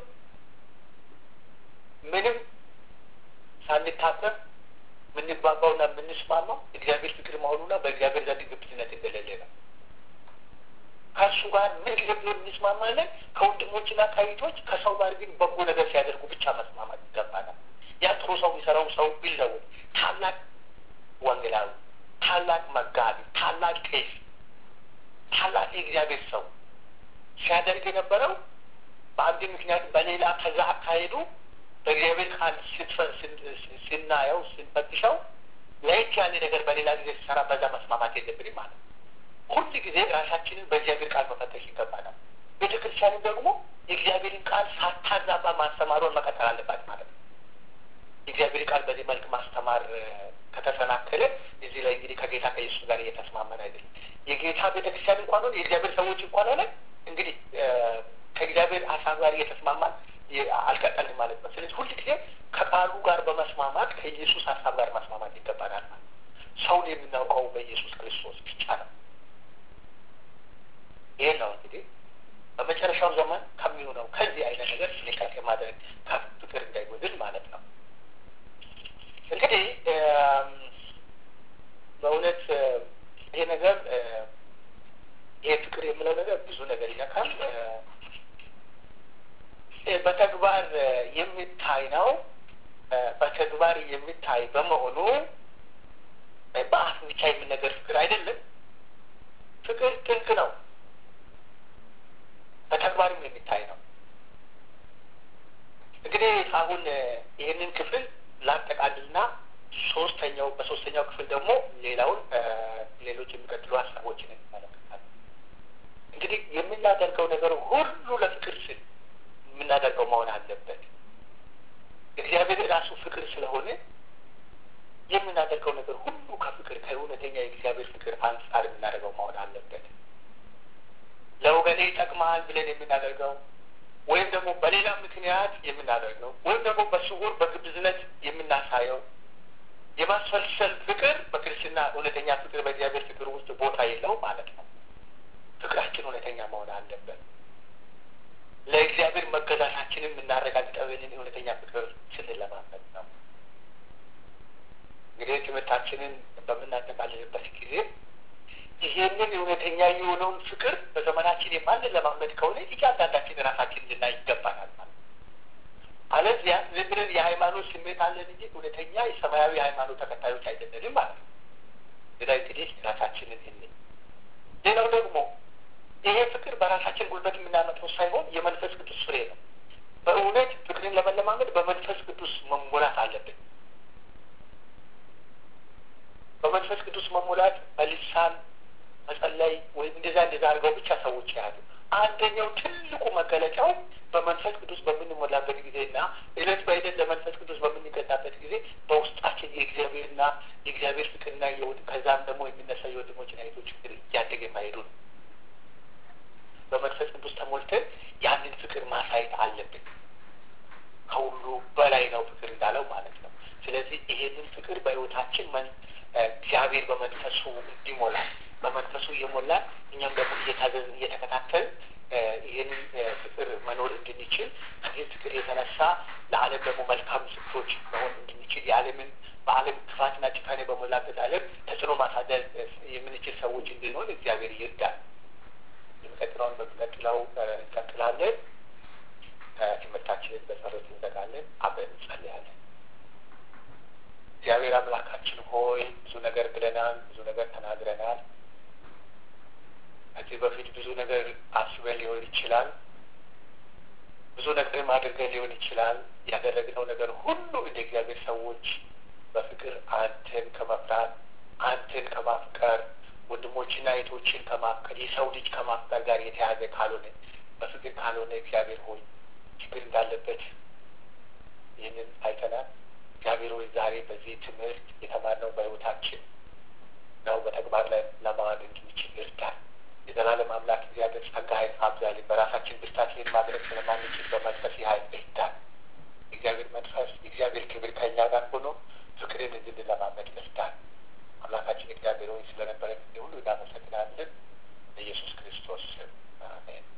S1: ምንም ሳንታሰብ የምንግባባውና የምንስማማው እግዚአብሔር ፍቅር መሆኑና በእግዚአብሔር ዘንድ ግብዝነት እንደሌለ ነው። ከእሱ ጋር ምን ጊዜ ቢሆን እንስማማለን። ከወንድሞችና ከእህቶች ከሰው ጋር ግን በጎ ነገር ሲያደርጉ ብቻ መስማማት ይገባናል። ያ ጥሩ ሰው የሚሰራው ሰው ቢለወጥ ታላቅ ወንጌላዊ፣ ታላቅ መጋቢ፣ ታላቅ ቄስ፣ ታላቅ የእግዚአብሔር ሰው ሲያደርግ የነበረው በአንድ ምክንያት በሌላ ከዛ አካሄዱ በእግዚአብሔር ቃል ስናየው ስንፈትሸው ለየት ያለ ነገር በሌላ ጊዜ ሲሰራ በዛ መስማማት የለብንም ማለት ነው። ሁል ጊዜ ራሳችንን በእግዚአብሔር ቃል መፈተሽ ይገባናል። ቤተ ክርስቲያንም ደግሞ የእግዚአብሔርን ቃል ሳታዛባ ማስተማሩን መቀጠል አለባት ማለት ነው። የእግዚአብሔር ቃል በዚህ መልክ ማስተማር ከተሰናከለ እዚህ ላይ እንግዲህ ከጌታ ከኢየሱስ ጋር እየተስማመን አይደለም። የጌታ ቤተክርስቲያን እንኳን ሆነ የእግዚአብሔር ሰዎች እንኳን ሆነ እንግዲህ ከእግዚአብሔር ሀሳብ ጋር እየተስማማን አልቀጠልም ማለት ነው። ስለዚህ ሁል ጊዜ ከቃሉ ጋር በመስማማት ከኢየሱስ ሀሳብ ጋር መስማማት ይገባናል ማለት ነው። ሰውን የምናውቀው በኢየሱስ ክርስቶስ ብቻ ነው። ይህ ነው እንግዲህ በመጨረሻው ዘመን ከሚሆነው ከዚህ አይነት ነገር ጥንቃቄ ማድረግ ፍቅር እንዳይጎድል ማለት ነው። እንግዲህ በእውነት ይሄ ነገር ይሄ ፍቅር የምለው ነገር ብዙ ነገር ይነካል። በተግባር የሚታይ ነው። በተግባር የሚታይ በመሆኑ በአፍ ብቻ የሚነገር ፍቅር አይደለም። ፍቅር ጥልቅ ነው። በተግባርም የሚታይ ነው። እንግዲህ አሁን ይህንን ክፍል ላጠቃልልና ሶስተኛው በሶስተኛው ክፍል ደግሞ ሌላውን ሌሎች የሚቀጥሉ ሀሳቦችን እንመለከታለን። እንግዲህ የምናደርገው ነገር ሁሉ ለፍቅር ስል የምናደርገው መሆን አለበት። እግዚአብሔር ራሱ ፍቅር ስለሆነ የምናደርገው ነገር ሁሉ ከፍቅር ከእውነተኛ የእግዚአብሔር ፍቅር አንጻር የምናደርገው መሆን አለበት። ለወገኔ ይጠቅማል ብለን የምናደርገው ወይም ደግሞ በሌላ ምክንያት የምናደርገው ወይም ደግሞ በስውር በግብዝነት የምናሳየው የማስፈልሰል ፍቅር በክርስትና እውነተኛ ፍቅር በእግዚአብሔር ፍቅር ውስጥ ቦታ የለው ማለት ነው። ፍቅራችን እውነተኛ መሆን አለበት። ለእግዚአብሔር መገዛታችንን የምናረጋግጠብንን እውነተኛ ፍቅር ስንለማመድ ነው። እንግዲህ ትምህርታችንን በምናጠቃልልበት ጊዜ ይሄንን እውነተኛ የሆነውን ፍቅር በዘመናችን የማንለማመድ ከሆነ እያንዳንዳችን ራሳችን ልናይ ይገባናል ማለት አለዚያ ዝም ብለን የሃይማኖት ስሜት አለን እንጂ እውነተኛ የሰማያዊ ሃይማኖት ተከታዮች አይደለንም ማለት ነው። ሌላ እንግዲህ ራሳችንን እን ሌላው ደግሞ ይሄ ፍቅር በራሳችን ጉልበት የምናመጣው ሳይሆን የመንፈስ ቅዱስ ፍሬ ነው። በእውነት ፍቅርን ለመለማመድ በመንፈስ ቅዱስ መሞላት አለብን። በመንፈስ ቅዱስ መሞላት በልሳን መጸለይ ወይም እንደዛ እንደዛ አድርገው ብቻ ሰዎች ያሉ አንደኛው ትልቁ መገለጫው በመንፈስ ቅዱስ በምንሞላበት ጊዜና እለት በዕለት ለመንፈስ ቅዱስ በምንገዛበት ጊዜ በውስጣችን የእግዚአብሔርና የእግዚአብሔር ፍቅርና ከዛም ደግሞ የሚነሳ የወንድሞችና እህቶች ፍቅር እያደገ ማሄዱ ነው። በመንፈስ ቅዱስ ተሞልተን ያንን ፍቅር ማሳየት አለብን። ከሁሉ በላይ ነው ፍቅር እንዳለው ማለት ነው። ስለዚህ ይሄንን ፍቅር በሕይወታችን እግዚአብሔር በመንፈሱ እንዲሞላል በመንፈሱ እየሞላን እኛም ደግሞ እየታዘዝን እየተከታተል ይህንን ፍቅር መኖር እንድንችል ከዚህ ፍቅር የተነሳ ለዓለም ደግሞ መልካም ምስክሮች መሆን እንድንችል የዓለምን በዓለም ክፋትና ጭካኔ በሞላበት ዓለም ተጽዕኖ ማሳደር የምንችል ሰዎች እንድንሆን እግዚአብሔር ይርዳል። የሚቀጥለውን በሚቀጥለው እንቀጥላለን። ትምህርታችንን በጸሎት እንዘጋለን። አብረን እንጸልያለን። እግዚአብሔር አምላካችን ሆይ ብዙ ነገር ብለናል፣ ብዙ ነገር ተናግረናል። ከዚህ በፊት ብዙ ነገር አስበን ሊሆን ይችላል። ብዙ ነገርም አድርገን ሊሆን ይችላል። ያደረግነው ነገር ሁሉ እንደ እግዚአብሔር ሰዎች በፍቅር አንተን ከመፍራት አንተን ከማፍቀር ወንድሞችና እህቶችን ከማፍቀር የሰው ልጅ ከማፍቀር ጋር የተያዘ ካልሆነ በፍቅር ካልሆነ እግዚአብሔር ሆይ ችግር እንዳለበት ይህንን አይተናል። እግዚአብሔር ሆይ ዛሬ በዚህ ትምህርት የተማርነው በሕይወታችን ነው በተግባር ላይ ለማዋል እንድንችል ይርዳል። የዘላለም አምላክ እግዚአብሔር ጸጋህን አብዛልን። በራሳችን ብርታት ይህን ማድረግ ስለማንችል በመንፈስ ኃይል እርዳን። የእግዚአብሔር መንፈስ የእግዚአብሔር ክብር ከእኛ ጋር ሆኖ ፍቅርን እንድንለማመድ እርዳን። አምላካችን እግዚአብሔር ሆይ ስለነበረ ጊዜ ሁሉ እናመሰግናለን። በኢየሱስ ክርስቶስ ስም አሜን።